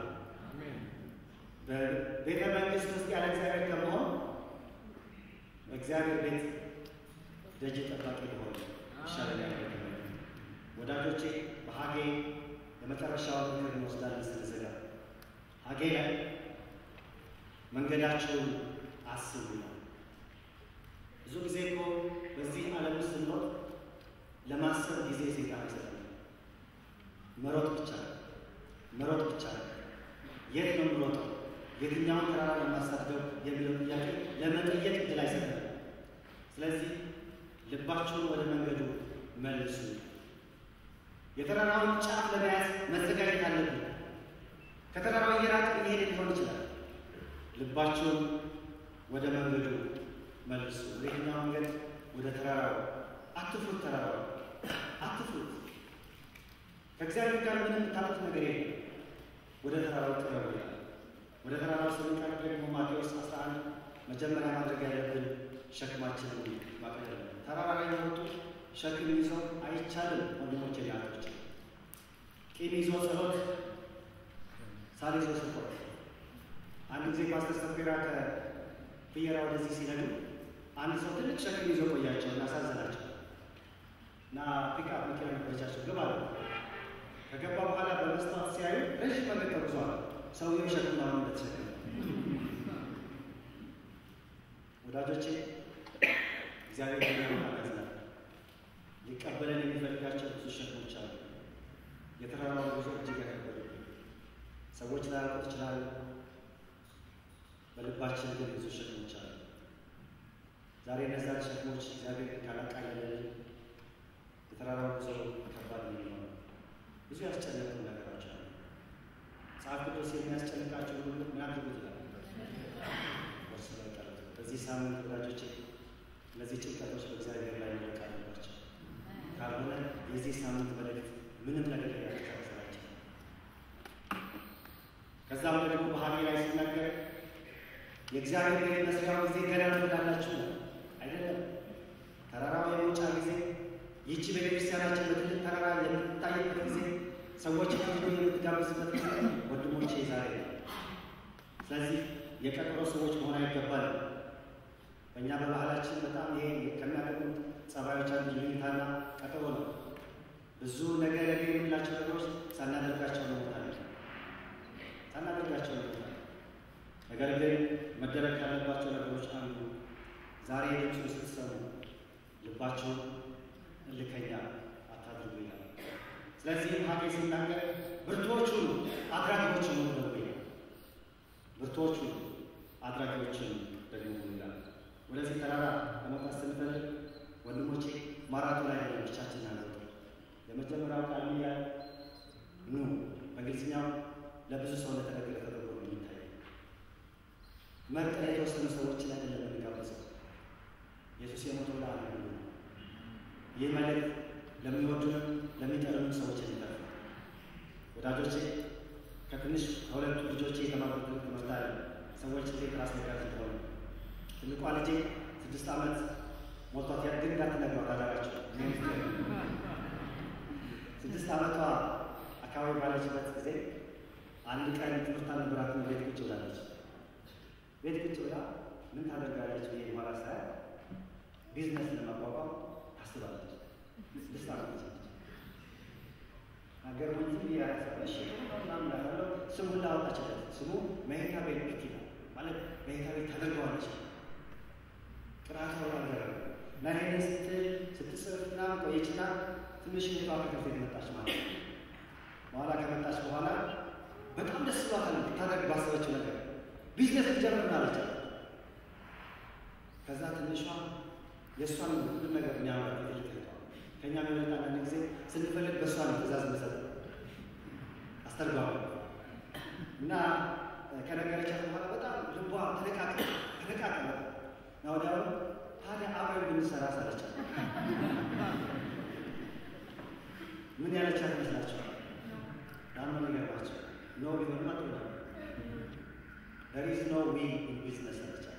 በቤተ መንግስት ውስጥ ያለ እግዚአብሔር ከመሆን በእግዚአብሔር ቤት ደጅ ጠባቂ ሊሆን ይሻላል። ወዳጆቼ በሀጌ የመጨረሻውን ምክር እንወስዳለን ስንዘጋ ሀጌ ላይ መንገዳቸውን አስቡ ነው። ብዙ ጊዜ እኮ በዚህ ዓለም ውስጥ ስንኖር ለማሰብ ጊዜ ሴጣን ይሰጣል። መሮጥ ብቻ መሮጥ ብቻ የት ነው የምሮጠው? የትኛውን ተራራ ለማሳደው የሚለው ጥያቄ ለመጠየቅ እድል አይሰጠንም። ስለዚህ ልባችሁን ወደ መንገዱ መልሱ። የተራራውን ጫፍ ለመያዝ መዘጋጀት አለብን። ከተራራው እየራቅን እየሄድን ሊሆን ይችላል። ልባችሁን ወደ መንገዱ መልሱ። ወደ የትኛው መንገድ? ወደ ተራራው። አትፍሩት፣ ተራራው አትፍሩት። ከእግዚአብሔር ጋር ምንም የምታጡት ነገር የለም። ወደ ተራራው ቅረቡ ይላል። ወደ ተራራው ስንቀርብ ደግሞ ማቴዎስ 11 መጀመሪያ ማድረግ ያለብን ሸክማችንን ማቅለል ነው። ተራራ ላይ የወጡ ሸክም ይዞ አይቻልም። ወንድሞቼ ናቶች ቂም ይዞ ጸሎት፣ ሳል ይዞ ስፖርት። አንድ ጊዜ ፓስተር ሰፌራ ከፍየራ ወደዚህ ሲነዱ አንድ ሰው ትልቅ ሸክም ይዞ ቆያቸው እና አሳዘናቸው እና ፒክአፕ መኪና ነበረቻቸው ግባ አሉ። ከገባ በኋላ በመስታወት ሲያዩ ረዥም መንገድ ተጉዟል። ሰውየው ሸክም አሁን እንደተሸከመ ወዳጆቼ እግዚአብሔር ያዘናል። ሊቀበለን የሚፈልጋቸው ብዙ ሸክሞች አሉ። የተራራው ጉዞ እጅግ ያከበዱ ሰዎች ላያውቁት ይችላሉ። በልባችን ግን ብዙ ሸክሞች አሉ። ዛሬ እነዛን ሸክሞች እግዚአብሔር ካላቃለለን የተራራው ጉዞ ከባድ ነው የሚሆነው። ብዙ ያስጨነቁ ነገሮች አሉ። መጽሐፍ ቅዱስ የሚያስጨንቃቸው ሁሉ ምን አድርጉት ይላል ወርስ ላይ ቀሩት። በዚህ ሳምንት ወዳጆች እነዚህ ጭንቀቶች በእግዚአብሔር ላይ መለቅ አለባቸው። ካልሆነ የዚህ ሳምንት መልእክት ምንም ነገር ያስተሳሰራቸው። ከዛም ደግሞ በሀጌ ላይ ሲናገር የእግዚአብሔር ቤት መስሪያው ጊዜ ገና ትወዳላችሁ አይደለም። ተራራው የመውጫ ጊዜ ይህቺ ቤተክርስቲያናችን በትልቅ ተራራ የምትታይበት ጊዜ ሰዎች ከፍሎ የምትጋብዝበት ጊዜ ወንድሞቼ ዛሬ ነው። ስለዚህ የቀጠሮ ሰዎች መሆን አይገባል። በእኛ በባህላችን በጣም ይሄ ከሚያደርጉት ጸባዮች አንዱ ይሉኝታና ቀጠሮ ነው። ብዙ ነገር ነገ የምንላቸው ነገሮች ሳናደርጋቸው እንሞታለን፣ ሳናደርጋቸው እንሞታለን። ነገር ግን መደረግ ካለባቸው ነገሮች አንዱ ዛሬ ድምፁን ስትሰሙ ልባቸውን እልከኛ አታድርጉ ይላል። ስለዚህም ሀጌ ሲናገር ብርቱዎቹን አድራጊዎችን ሁኑ ደግሞ ይላል። ብርቱዎቹን አድራጊዎችን ደግሞ ሁኑ ይላል። ወደዚህ ተራራ ለመውጣት ስንፈልግ ወንድሞቼ ማራቶን ላይ ያለ ብቻችን አለ። የመጀመሪያው ቃል ያ ኑ በእንግሊዝኛው ለብዙ ሰው ለተነገረ ተደርጎ ነው የሚታየው። መርጠን የተወሰኑ ሰዎችን አይደለም የምንጋብዘው። ኢየሱስ የሞተው ለዓለም ነው። ይህ መልእክት ለሚወዱንም ለሚጠሉንም ሰዎች የሚጠርፍ ነው። ወዳጆቼ ከትንሽ ከሁለቱ ልጆቼ የተማሩት ትምህርት አለ። ሰዎች እንዴት ራስ መጋዝ እንደሆነ ትልቋ ልጄ ስድስት ዓመት ሞቷት ያ ግን እንዳትነግሯት አደራቸው። ስድስት ዓመቷ አካባቢ ባለችበት ጊዜ አንድ ቀን ትምህርት አልነበራትም። ቤት ቁጭ ብላለች። ቤት ቁጭ ብላ ምን ታደርጋለች ብዬ በኋላ ሳያት ቢዝነስ ለማቋቋም ታስባለች። ስድስት ዓመት ነች። ሀገር ምንዝም ያሳለሽ ምናምናለው ስሙን ላወጣችለት ስሙ መሄታ ቤት ፒት ይላል ማለት መሄታ ቤት ታደርገዋለች። ቅራታ ወራገረ እና ይሄንን ስትል ስትጽፍ ምናምን ቆየችና ትንሽ ሙቷ ከትምህርት ቤት መጣች ማለት ነው። በኋላ ከመጣች በኋላ በጣም ደስ ብሏታል። ልታደርግ ባሰበችው ነገር ቢዝነስ ልጀምር ነው አለቻት። ከዛ ትንሿ የእሷን ሁሉ ነገር የሚያመራ ትልቅ ከእኛ የሚመጣ አንዳንድ ጊዜ ስንፈልግ በእሷ ነው ትእዛዝ መሰጥ አስተርጓሚ እና ከነገረቻት በኋላ በጣም ልቧ ተነቃቀ ተነቃቀ እና ወዲያውኑ ታዲያ አብረን ብንሰራ ሳለቻት ምን ያለቻት ይመስላችኋል? ዳማ የሚገርማቸው ኖ ቢሆንም አጥና there is no we in business አለቻት።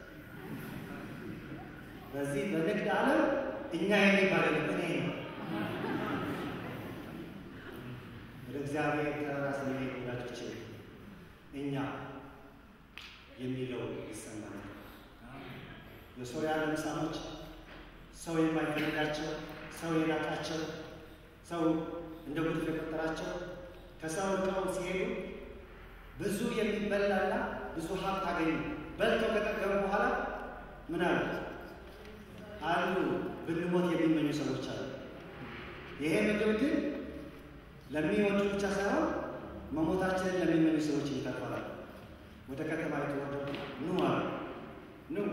በዚህ በንግድ ዓለም እኛ የሚባል እኔ ነው። ወደ እግዚአብሔር ተራራ ስንሄድ ወዳጆቼ እኛ የሚለው ይሰማል። የሶርያ ለምጻሞች ሰው የማይፈልጋቸው ሰው የናቃቸው ሰው እንደ ጉድፍ የቆጠራቸው ከሰው ርቀው ሲሄዱ ብዙ የሚበላና ብዙ ሀብት አገኙ። በልተው ከጠገቡ በኋላ ምን አሉ? አሉ ብንሞት የሚመኙ ሰዎች አሉ። ይሄ ምግብ ግን ለሚወዱ ብቻ ሳይሆን መሞታችንን ለሚመኙ ሰዎች ይተርፋል። ወደ ከተማ የተወረዱ ኑ አሉ። ኑ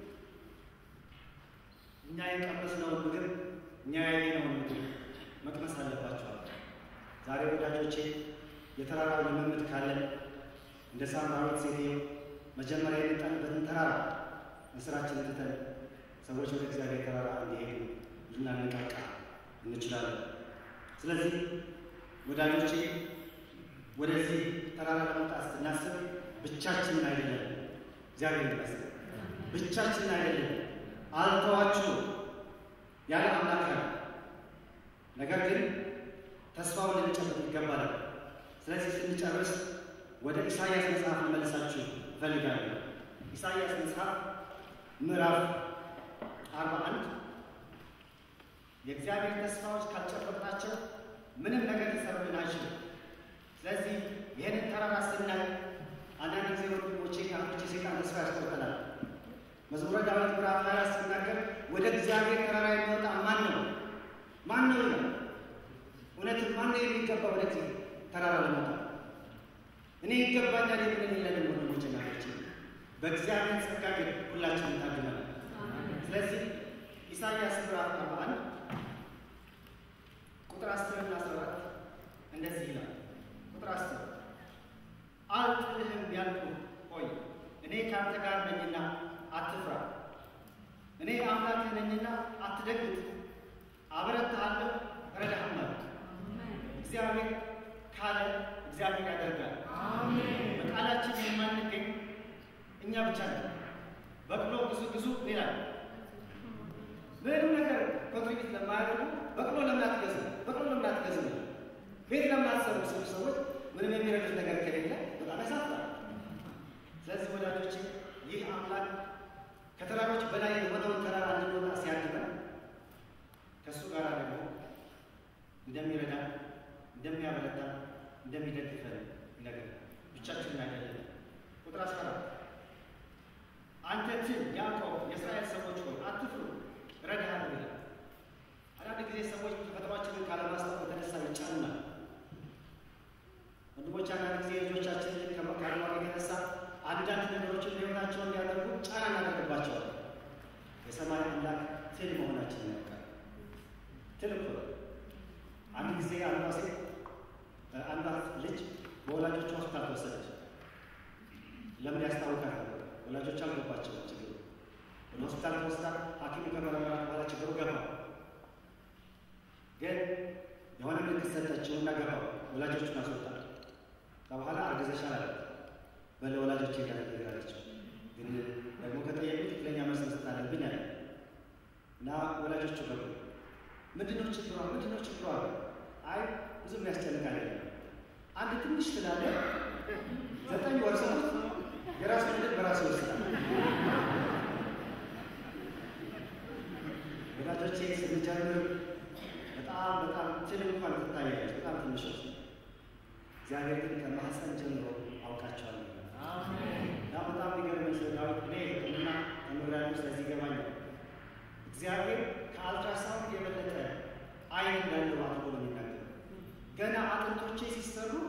እኛ የቀመስነውን ምግብ እኛ ያየነውን ምግብ መቅመስ አለባቸዋል። ዛሬ ወዳጆቼ የተራራው ልምምድ ካለን እንደ ሳምራዊት ሴትዮ መጀመሪያ የመጣንበትን ተራራ መስራችንን ትተን ሰዎች ወደ እግዚአብሔር ተራራ እንዲሄዱ ልናነቃቃ እንችላለን። ስለዚህ ወዳጆቼ ወደዚህ ተራራ ለመውጣት ስናስብ ብቻችንን አይደለም። እግዚአብሔር ይመስገን ብቻችንን አይደለም። አልተዋችሁ ያለ አምላክ ነው። ነገር ግን ተስፋውን ልንጨብጥ ይገባል። ስለዚህ ስንጨርስ ወደ ኢሳይያስ መጽሐፍ ልመልሳችሁ እፈልጋለሁ። ኢሳይያስ መጽሐፍ ምዕራፍ አርባ አንድ የእግዚአብሔር ተስፋዎች ካልጨበጥናቸው ምንም ነገር ሊሰሩልን አይችልም። ስለዚህ ይህንን ተራራ ስናይ አንዳንድ ጊዜ ወንድሞቼ ካቶቼ ሴጣን ተስፋ ያስቆርጠናል። መዝሙረ ዳዊት ምዕራፍ ሀያ ሲናገር ወደ እግዚአብሔር ተራራ የሚወጣ ማን ነው? ማን ነው ይላል። እውነትም ማን ነው የሚገባ ወደዚህ ተራራ ለመውጣ? እኔ ይገባኛል የምንል የለንም ወንድሞቼ ናቶቼ። በእግዚአብሔር ጸጋ ግን ሁላችንም ታድመናል። ስለዚህ ኢሳይያስ ምዕራፍ አርባ አንድ ቁጥር አስርና አስራ አራት እንደዚህ ይላል። ቁጥር አስር አልጥልህም ያልኩህ ሆይ እኔ ከአንተ ጋር ነኝና አትፍራ፣ እኔ አምላክህ ነኝና አትደግጥ፣ አበረታሃለሁ፣ እረዳሃለሁ። እግዚአብሔር ካለ እግዚአብሔር ያደርጋል። በቃላችን የማንገኝ እኛ ብቻ ነን። በቅሎ ብዙ ብዙ ይላል። ምንም ነገር ኮንትሪቢት ለማያደርጉ በቅሎ ለምን አትገዙ? በቅሎ ለምን አትገዙ? ቤት ለምን አትሰሩ? ስሉ ሰዎች ምንም የሚረዱት ነገር ከሌለ በጣም ያሳፍራል። ስለዚህ ወዳጆች ይህ አምላክ ከተራሮች በላይ የሆነውን ተራራ እንድንወጣ ሲያድበን ከእሱ ጋር ደግሞ እንደሚረዳ እንደሚያበረታ እንደሚደግፈን ነገር ብቻችንን አይደለም። ቁጥር አስራ አራት አንተ ትል ያዕቆብ የእስራኤል ሰዎች ሆይ አትፍሩ እረዳሃለሁ ይላል። አንዳንድ ጊዜ ሰዎች ተፈጥሯችንን ካለማስታወቅ የተነሳ ይጫኑናል። ወንድሞች አንዳንድ ጊዜ ልጆቻችንን ከማድረግ የተነሳ አንዳንድ ነገሮችን ህይወታቸውን እንዲያደርጉ ጫና እናደርግባቸዋል። የሰማይ አምላክ ትል መሆናችንን ያውቃል። ትል እኮ አንድ ጊዜ አንዷ ሴት አንዷ ልጅ በወላጆቿ ሆስፒታል ተወሰደች። ለምን ያስታውቃል? ወላጆች አልገባቸው ችግሩ። ወደ ሆስፒታል ተወስዳ ሐኪሙ ከመረመራት በኋላ ችግሩ ገባ። ግን የሆነ ምልክት ሰጠችው እና ገባ። ወላጆቹን አስወጣል። በኋላ አርግዘሻል አለ። በለ ወላጆች ጋር ነገራለችው። ግን ደግሞ ከጠየቁ ትክክለኛ መልስ መስጠት አለብኝ አለ እና ወላጆቹ ገቡ። ምንድነው ችግሯ? ምንድነው ችግሯ? አይ ብዙ የሚያስጨንቅ አይደለም። አንድ ትንሽ ስላለ ዘጠኝ ወር ሰጡት የራሱ ልጅ በራሱ ይወስዳል። ወዳጆቼ ስንጀምር በጣም በጣም ትል እንኳን ትታያለች፣ በጣም ትንሾች። እግዚአብሔር ግን ከማህፀን ጀምሮ አውቃቸዋለሁ እና በጣም የሚገርመኝ ስለ ዳዊት እኔ ሕክምና ተምሬያለሁ፣ ስለዚህ ይገባኛል። እግዚአብሔር ከአልትራሳውንድ የበለጠ አይን እንዳለው አድርጎ ነው የሚናገረው። ገና አጥንቶቼ ሲሰሩ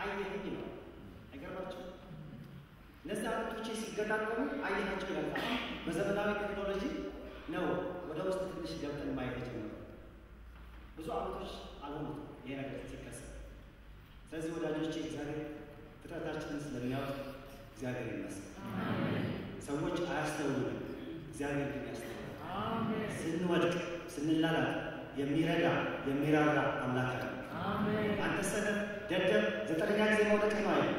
አየኸኝ ነው። አይገርማችሁም? እነዚህ አጥንቶቼ ሲገጣጠሙ አየናቸው ይላል። አሁን በዘመናዊ ቴክኖሎጂ ነው ወደ ውስጥ ትንሽ ገብተን ማየት የጀመረው። ብዙ ዓመቶች አልሆኑት ይሄ ነገር ሲከሰት። ስለዚህ ወዳጆቼ እግዚአብሔር ፍጥረታችንን ስለሚያውቅ እግዚአብሔር ይመስገን። ሰዎች አያስተውሉም፣ እግዚአብሔር ግን ያስተውላል። ስንወድቅ ስንላላት የሚረዳ የሚራራ አምላክ ነው። አንተ ሰነፍ ደደብ ዘጠነኛ ጊዜ መውደቅ ነው አይደል?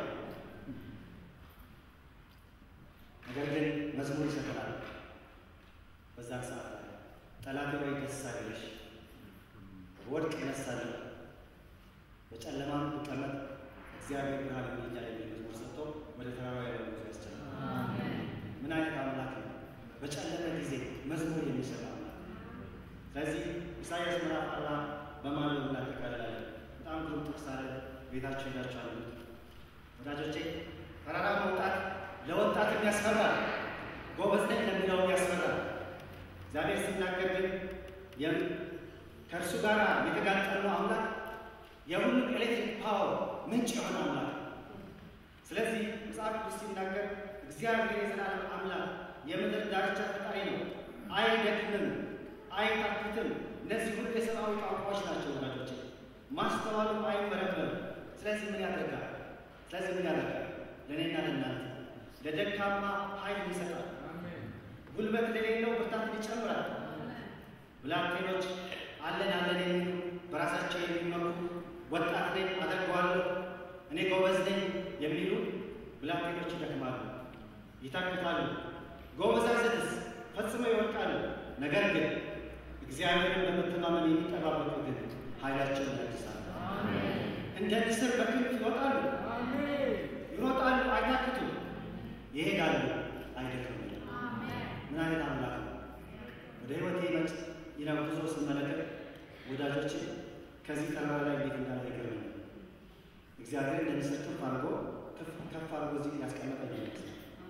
ነገር ግን መዝሙር ይሰጠናል። በዛ ሰዓት ላይ ጠላቴ ወይ ደስ አይበልሽ፣ ወድቅ እነሳለሁ፣ በጨለማም ብቀመጥ እግዚአብሔር ብርሃን ይሆነኛል የሚል መዝሙር ሰጥቶ ወደ ተራራ ያለ ጉዞ ያስችላል። ምን አይነት አምላክ ነው! በጨለመ ጊዜ መዝሙር የሚሰጥ አምላክ። ስለዚህ ኢሳያስ ምዕራፍ አርባ በማለት እናጠቃልላለን። በጣም ግሩም ጥቅስ አለ። ቤታችሁ ሄዳችሁ አሉት ወዳጆቼ። ተራራ መውጣት ለወጣትም ያስፈራል፣ ጎበዝ ነኝ ለሚለውም ያስፈራል። እግዚአብሔር ሲናገር ግን ከእርሱ ጋር የተጋጠመው አምላክ የሁሉም ኤሌክትሪክ ፓወር ምንጭ የሆነ አምላክ። ስለዚህ መጽሐፍ ቅዱስ ሲናገር እግዚአብሔር የዘላለም አምላክ የምድር ዳርቻ ፈጣሪ ነው፣ አይደክምም፣ አይታክትም። እነዚህ ሁሉ የሰብአዊ ቋንቋዎች ናቸው ወዳጆች፣ ማስተዋሉም አይመረመርም። ስለዚህ ምን ያደርጋል? ስለዚህ ምን ያደርጋል? ለእኔና ለእናንተ ለደካማ ኃይል ይሰጣል፣ ጉልበት ለሌለው ብርታትን ይጨምራል። ብላቴኖች አለን አለን የሚሉ በራሳቸው የሚመሩ ወጣት ነኝ አደርገዋለሁ፣ እኔ ጎበዝ ነኝ የሚሉ ብላቴኖች ይደክማሉ፣ ይታክታሉ። ጎበዛዝትስ ፈጽመው ይወድቃሉ። ነገር ግን እግዚአብሔርን በመተማመን የሚጠባበቁ ግን ኃይላቸውን ያድሳሉ፣ እንደ ንስር በክንፍ ይወጣሉ፣ ይሮጣሉ፣ አይታክቱም፣ ይሄዳሉ፣ አይደክሙም። ምን አይነት አምላክ ነው! ወደ ህይወቴ መጭ ይነው ጉዞ ስመለከት ወዳጆች ከዚህ ተራራ ላይ እንዴት እንዳለ ይገርመኛል። እግዚአብሔር እንደሚሰጥ ከፍ አድርጎ ከፍ አድርጎ እዚህ ያስቀመጠ ይመስላል።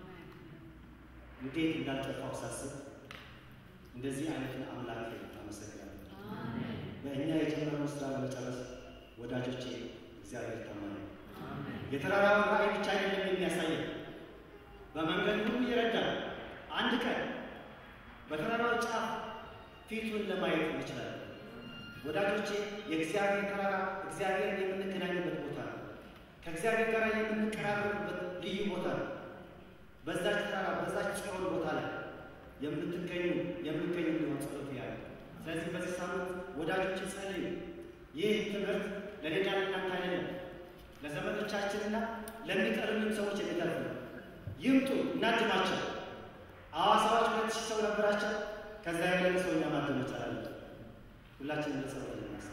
እንዴት እንዳልጠፋው ሳስብ እንደዚህ አይነትን አምላክ አመሰግናለሁ። በእኛ የጀመረውን ስራ ለመጨረስ ወዳጆቼ እግዚአብሔር ታማኝ ነው። የተራራውን ራእይ ብቻ አይደለም የሚያሳየን፣ በመንገድ ሁሉ ይረዳል። አንድ ቀን በተራራው ጫፍ ፊቱን ለማየት እንችላለን። ወዳጆቼ የእግዚአብሔር ተራራ እግዚአብሔርን የምንገናኝበት ቦታ ነው። ከእግዚአብሔር ጋር የምንቀራረብበት ልዩ ቦታ ነው። በዛች ተራራ በዛች ጽዮን ቦታ ላይ የምትገኙ የምገኙ ሊሆን ጸሎት ያለ። ስለዚህ በዚህ ሳምንት ወዳጆች ጸልዩ። ይህ ትምህርት ለሌላ ለእናንተ አይደለም፣ ለዘመዶቻችንና ለሚቀርቡን ሰዎች የሚተርፍ ነው። ይምጡ፣ እናድማቸው። ሐዋሳዎች ሁለት ሺህ ሰው ነበራቸው። ከዛ ያለን ሰው እኛ ማደም ይቻላል። ሁላችንም ለጸሎት ልናሳ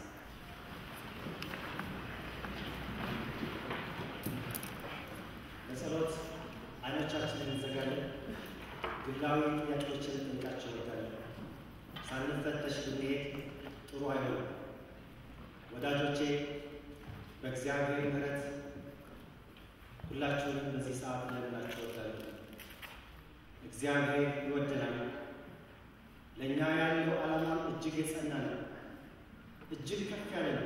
ለጸሎት አይኖቻችንን እንዘጋለን። ግላዊ ጥያቄዎችን እንጠይቃቸው ይወዳለን። ሳንፈተሽ ብንሄድ ጥሩ አይሆንም። ወዳጆቼ በእግዚአብሔር ምሕረት ሁላችሁንም በዚህ ሰዓት ለምናቸው እወዳለሁ። እግዚአብሔር ይወደናል። ለእኛ ያለው ዓላማ እጅግ የጸና ነው፣ እጅግ ከፍ ያለ ነው።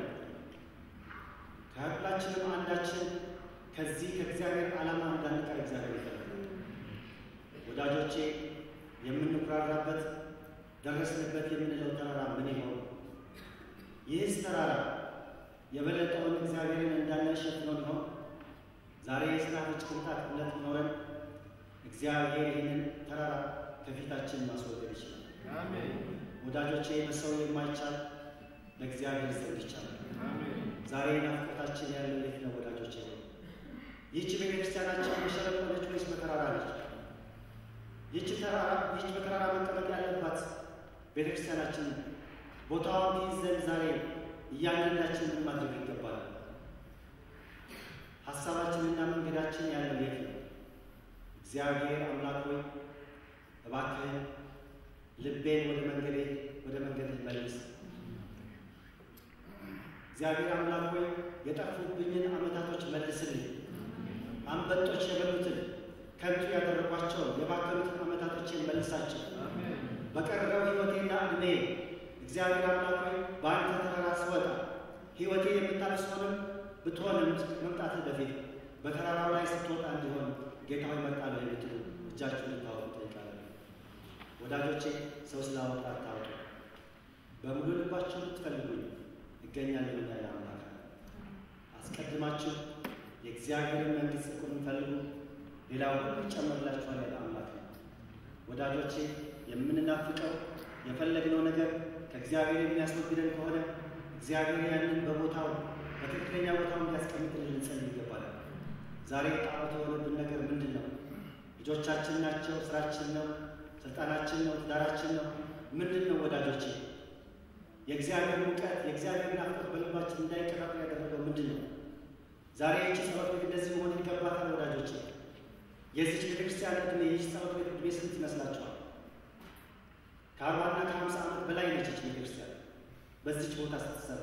ከሁላችንም አንዳችን ከዚህ ከእግዚአብሔር ዓላማ እንዳንቀር እግዚአብሔር ይፈልጋል። ወዳጆቼ የምንኩራራበት ደረስንበት የምንለው ተራራ ምን ይሆን? ይህስ ተራራ የበለጠውን እግዚአብሔርን እንዳናሸፍነው ይሆን? ዛሬ የሰናፍጭ ቅንጣት እምነት ኖረን እግዚአብሔር ይህንን ተራራ ከፊታችን ማስወገድ ይችላል። ወዳጆቼ በሰው የማይቻል ለእግዚአብሔር ዘንድ ይቻላል። ዛሬ ናፍቆታችን ያለው የት ነው ወዳጆቼ? ይህች ቤተክርስቲያናችን በሸለቆ ነች ወይስ በተራራ ነች? ይህች ተራራ ይህች በተራራ መቀመጥ ያለባት ቤተክርስቲያናችን ቦታዋን ትይዝ ዘንድ ዛሬ እያንዳንዳችን ምን ማድረግ ይገባል? ሀሳባችንና መንገዳችን ያለው የት ነው? እግዚአብሔር አምላክ ሆይ እባክህን ልቤን ወደ መንገዴ ወደ መንገድ መልስ። እግዚአብሔር አምላክ ሆይ የጠፉብኝን ዓመታቶች መልስልኝ። አንበጦች የበሉትን ከንቱ ያደረጓቸውን የባከኑትን ዓመታቶችን መልሳቸው። በቀረው ሕይወቴና ዕድሜ እግዚአብሔር አምላክ ሆይ በአንተ ተራራ ስወጣ ሕይወቴ የምታድስ ሆንም ብትሆንም መምጣትህ በፊት በተራራው ላይ ስትወጣ እንዲሆን ጌታ ሆይ እመርጣለሁ የምትሉ እጃችሁን ልታወጡ እጠይቃለሁ። ወዳጆቼ ሰው ስላወጣ አታውጡ። በሙሉ ልባችሁ ብትፈልጉኝ እገኛለሁ ያለ አምላክ አስቀድማችሁ የእግዚአብሔርን መንግሥት ጽድቁን ፈልጉ፣ ሌላው ሁሉ ይጨመርላችኋል ያለ አምላክ ነው። ወዳጆቼ የምንናፍቀው የፈለግነው ነገር ከእግዚአብሔር የሚያስወግደን ከሆነ እግዚአብሔር ያንን በቦታው በትክክለኛ ቦታው እንዲያስቀምጥልን ልንጸልይ ይገባል። ዛሬ ጣዖት የሆነብን ነገር ምንድን ነው? ልጆቻችን ናቸው? ስራችን ነው? ስልጣናችን ነው? ትዳራችን ነው? ምንድን ነው ወዳጆቼ? የእግዚአብሔር እውቀት የእግዚአብሔር ናፍቆት በልባችን እንዳይቀጣጠል ያደረገው ምንድን ነው? ዛሬ ይቺ ጸሎት ቤት እንደዚህ መሆን ይገባታል ወዳጆቼ። የዚች ቤተክርስቲያን ዕድሜ ይህች ጸሎት ቤት ዕድሜ ስንት ይመስላችኋል? ከአርባና ከሀምሳ ዓመት በላይ ነች ይች ቤተክርስቲያን በዚች ቦታ ስትሰራ።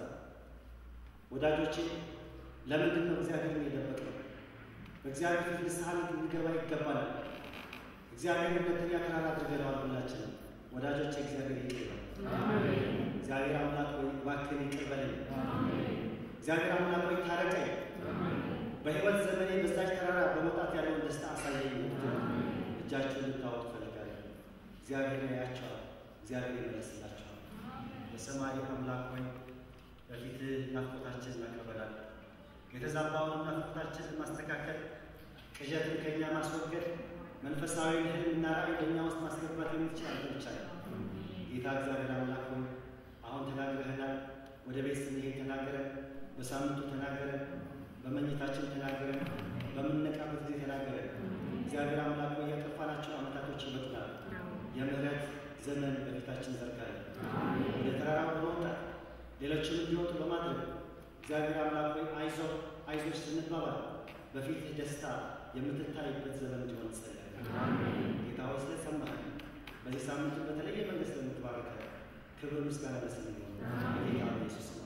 ወዳጆቼ ለምንድን ነው እግዚአብሔርን የደበቅነው? በእግዚአብሔር ፊት ንስሐ ልንገባ ይገባናል። እግዚአብሔር ሁለተኛ ተራራ አድርገነዋል ሁላችንም። ወዳጆቼ እግዚአብሔር ይቅር ይበል። እግዚአብሔር አምላክ ወይ እባክህን ይቅር በለኝ። እግዚአብሔር አምላክ ወይ ታረቀኝ። በሕይወት ዘመኔ በዛች ተራራ በመውጣት ያለውን ደስታ አሳየኝ። እጃችሁን ልታወጡ እፈልጋለሁ። እግዚአብሔር ያያቸዋል። እግዚአብሔር ይመለስላቸዋል። የሰማይ አምላክ ሆይ በፊትህ ናፍቆታችንን እናቀርባለን። የተዛባውን ናፍቆታችንን ማስተካከል፣ ቅዠትን ከእኛ ማስወገድ፣ መንፈሳዊ ህልምና ራዕይ በእኛ ውስጥ ማስገባት የምትችል አንተ ብቻ ነህ። ጌታ እግዚአብሔር አምላክ ሆይ አሁን ተናግረህናል። ወደ ቤት ስንሄድ ተናገረን፣ በሳምንቱ ተናገረን፣ በመኝታችን ተናገረን፣ በምንነቃበት ጊዜ ተናገረን። እግዚአብሔር አምላክ ሆይ ያጠፋናቸው ዓመታቶች ይመጡናል። የምህረት ዘመን በፊታችን ዘርጋለን። ወደ ተራራው በመውጣት ሌሎችን እንዲወጡ በማድረግ እግዚአብሔር አምላክ ሆይ አይዞ አይዞች ስንባባል በፊትህ ደስታ የምትታይበት ዘመን እንዲሆን ጸለይ። ጌታ ሆይ ስለሰማህ በዚህ ሳምንቱ በተለየ መንገድ ስለምትባረከ ክብር ምስጋና ለስም ይሆን ጌታ ኢየሱስ ነው።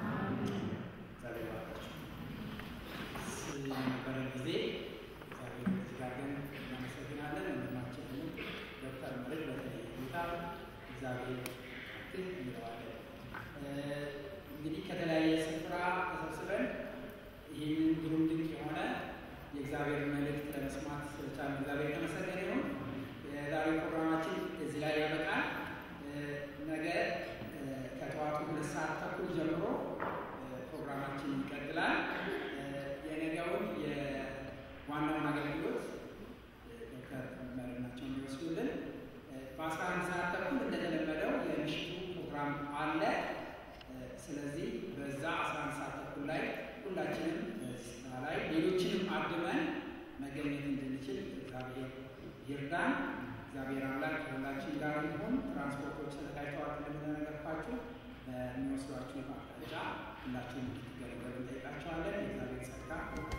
እግዚአብሔር ባርካችሁ። ስለነበረን ጊዜ እግዚአብሔር እዚህ ጋር ግን እናመሰግናለን። ወንድማችንን ዶክተር መርድ በተለየ ሁኔታ እግዚአብሔር ግን እንለዋለን። እንግዲህ ከተለያየ ስፍራ ተሰብስበን ይህንን ግሩም ድንቅ የሆነ የእግዚአብሔር መልእክት ለመስማት ስለቻልን እግዚአብሔር የተመሰገነ ይሁን። የዛሬው ፕሮግራማችን እዚህ ላይ ያበቃል። ነገ ከጠዋቱ ሁለት ሰዓት ተኩል ጀምሮ ፕሮግራማችን ይቀጥላል። የነገውን የዋናውን አገልግሎት ዶክተር መሪናቸው እንዲወስዱልን በአስራ አንድ ሰዓት ተኩል እንደተለመደው የምሽቱ ፕሮግራም አለ። ስለዚህ በዛ አስራ አንድ ሰዓት ተኩል ላይ ሁላችንም በዚህ ስፍራ ላይ ሌሎችንም አድመን መገኘት እንድንችል እግዚአብሔር ይርዳን። እግዚአብሔር አምላክ ከሁላችን ጋር ይሁን። ትራንስፖርቶች ተዘጋጅተዋል እንደምንነገርኳችሁ በሚወስዷችሁ አቅጣጫ ሁላችሁም እንድትገለገሉ እንጠይቃቸዋለን። የእግዚአብሔር ጸጋ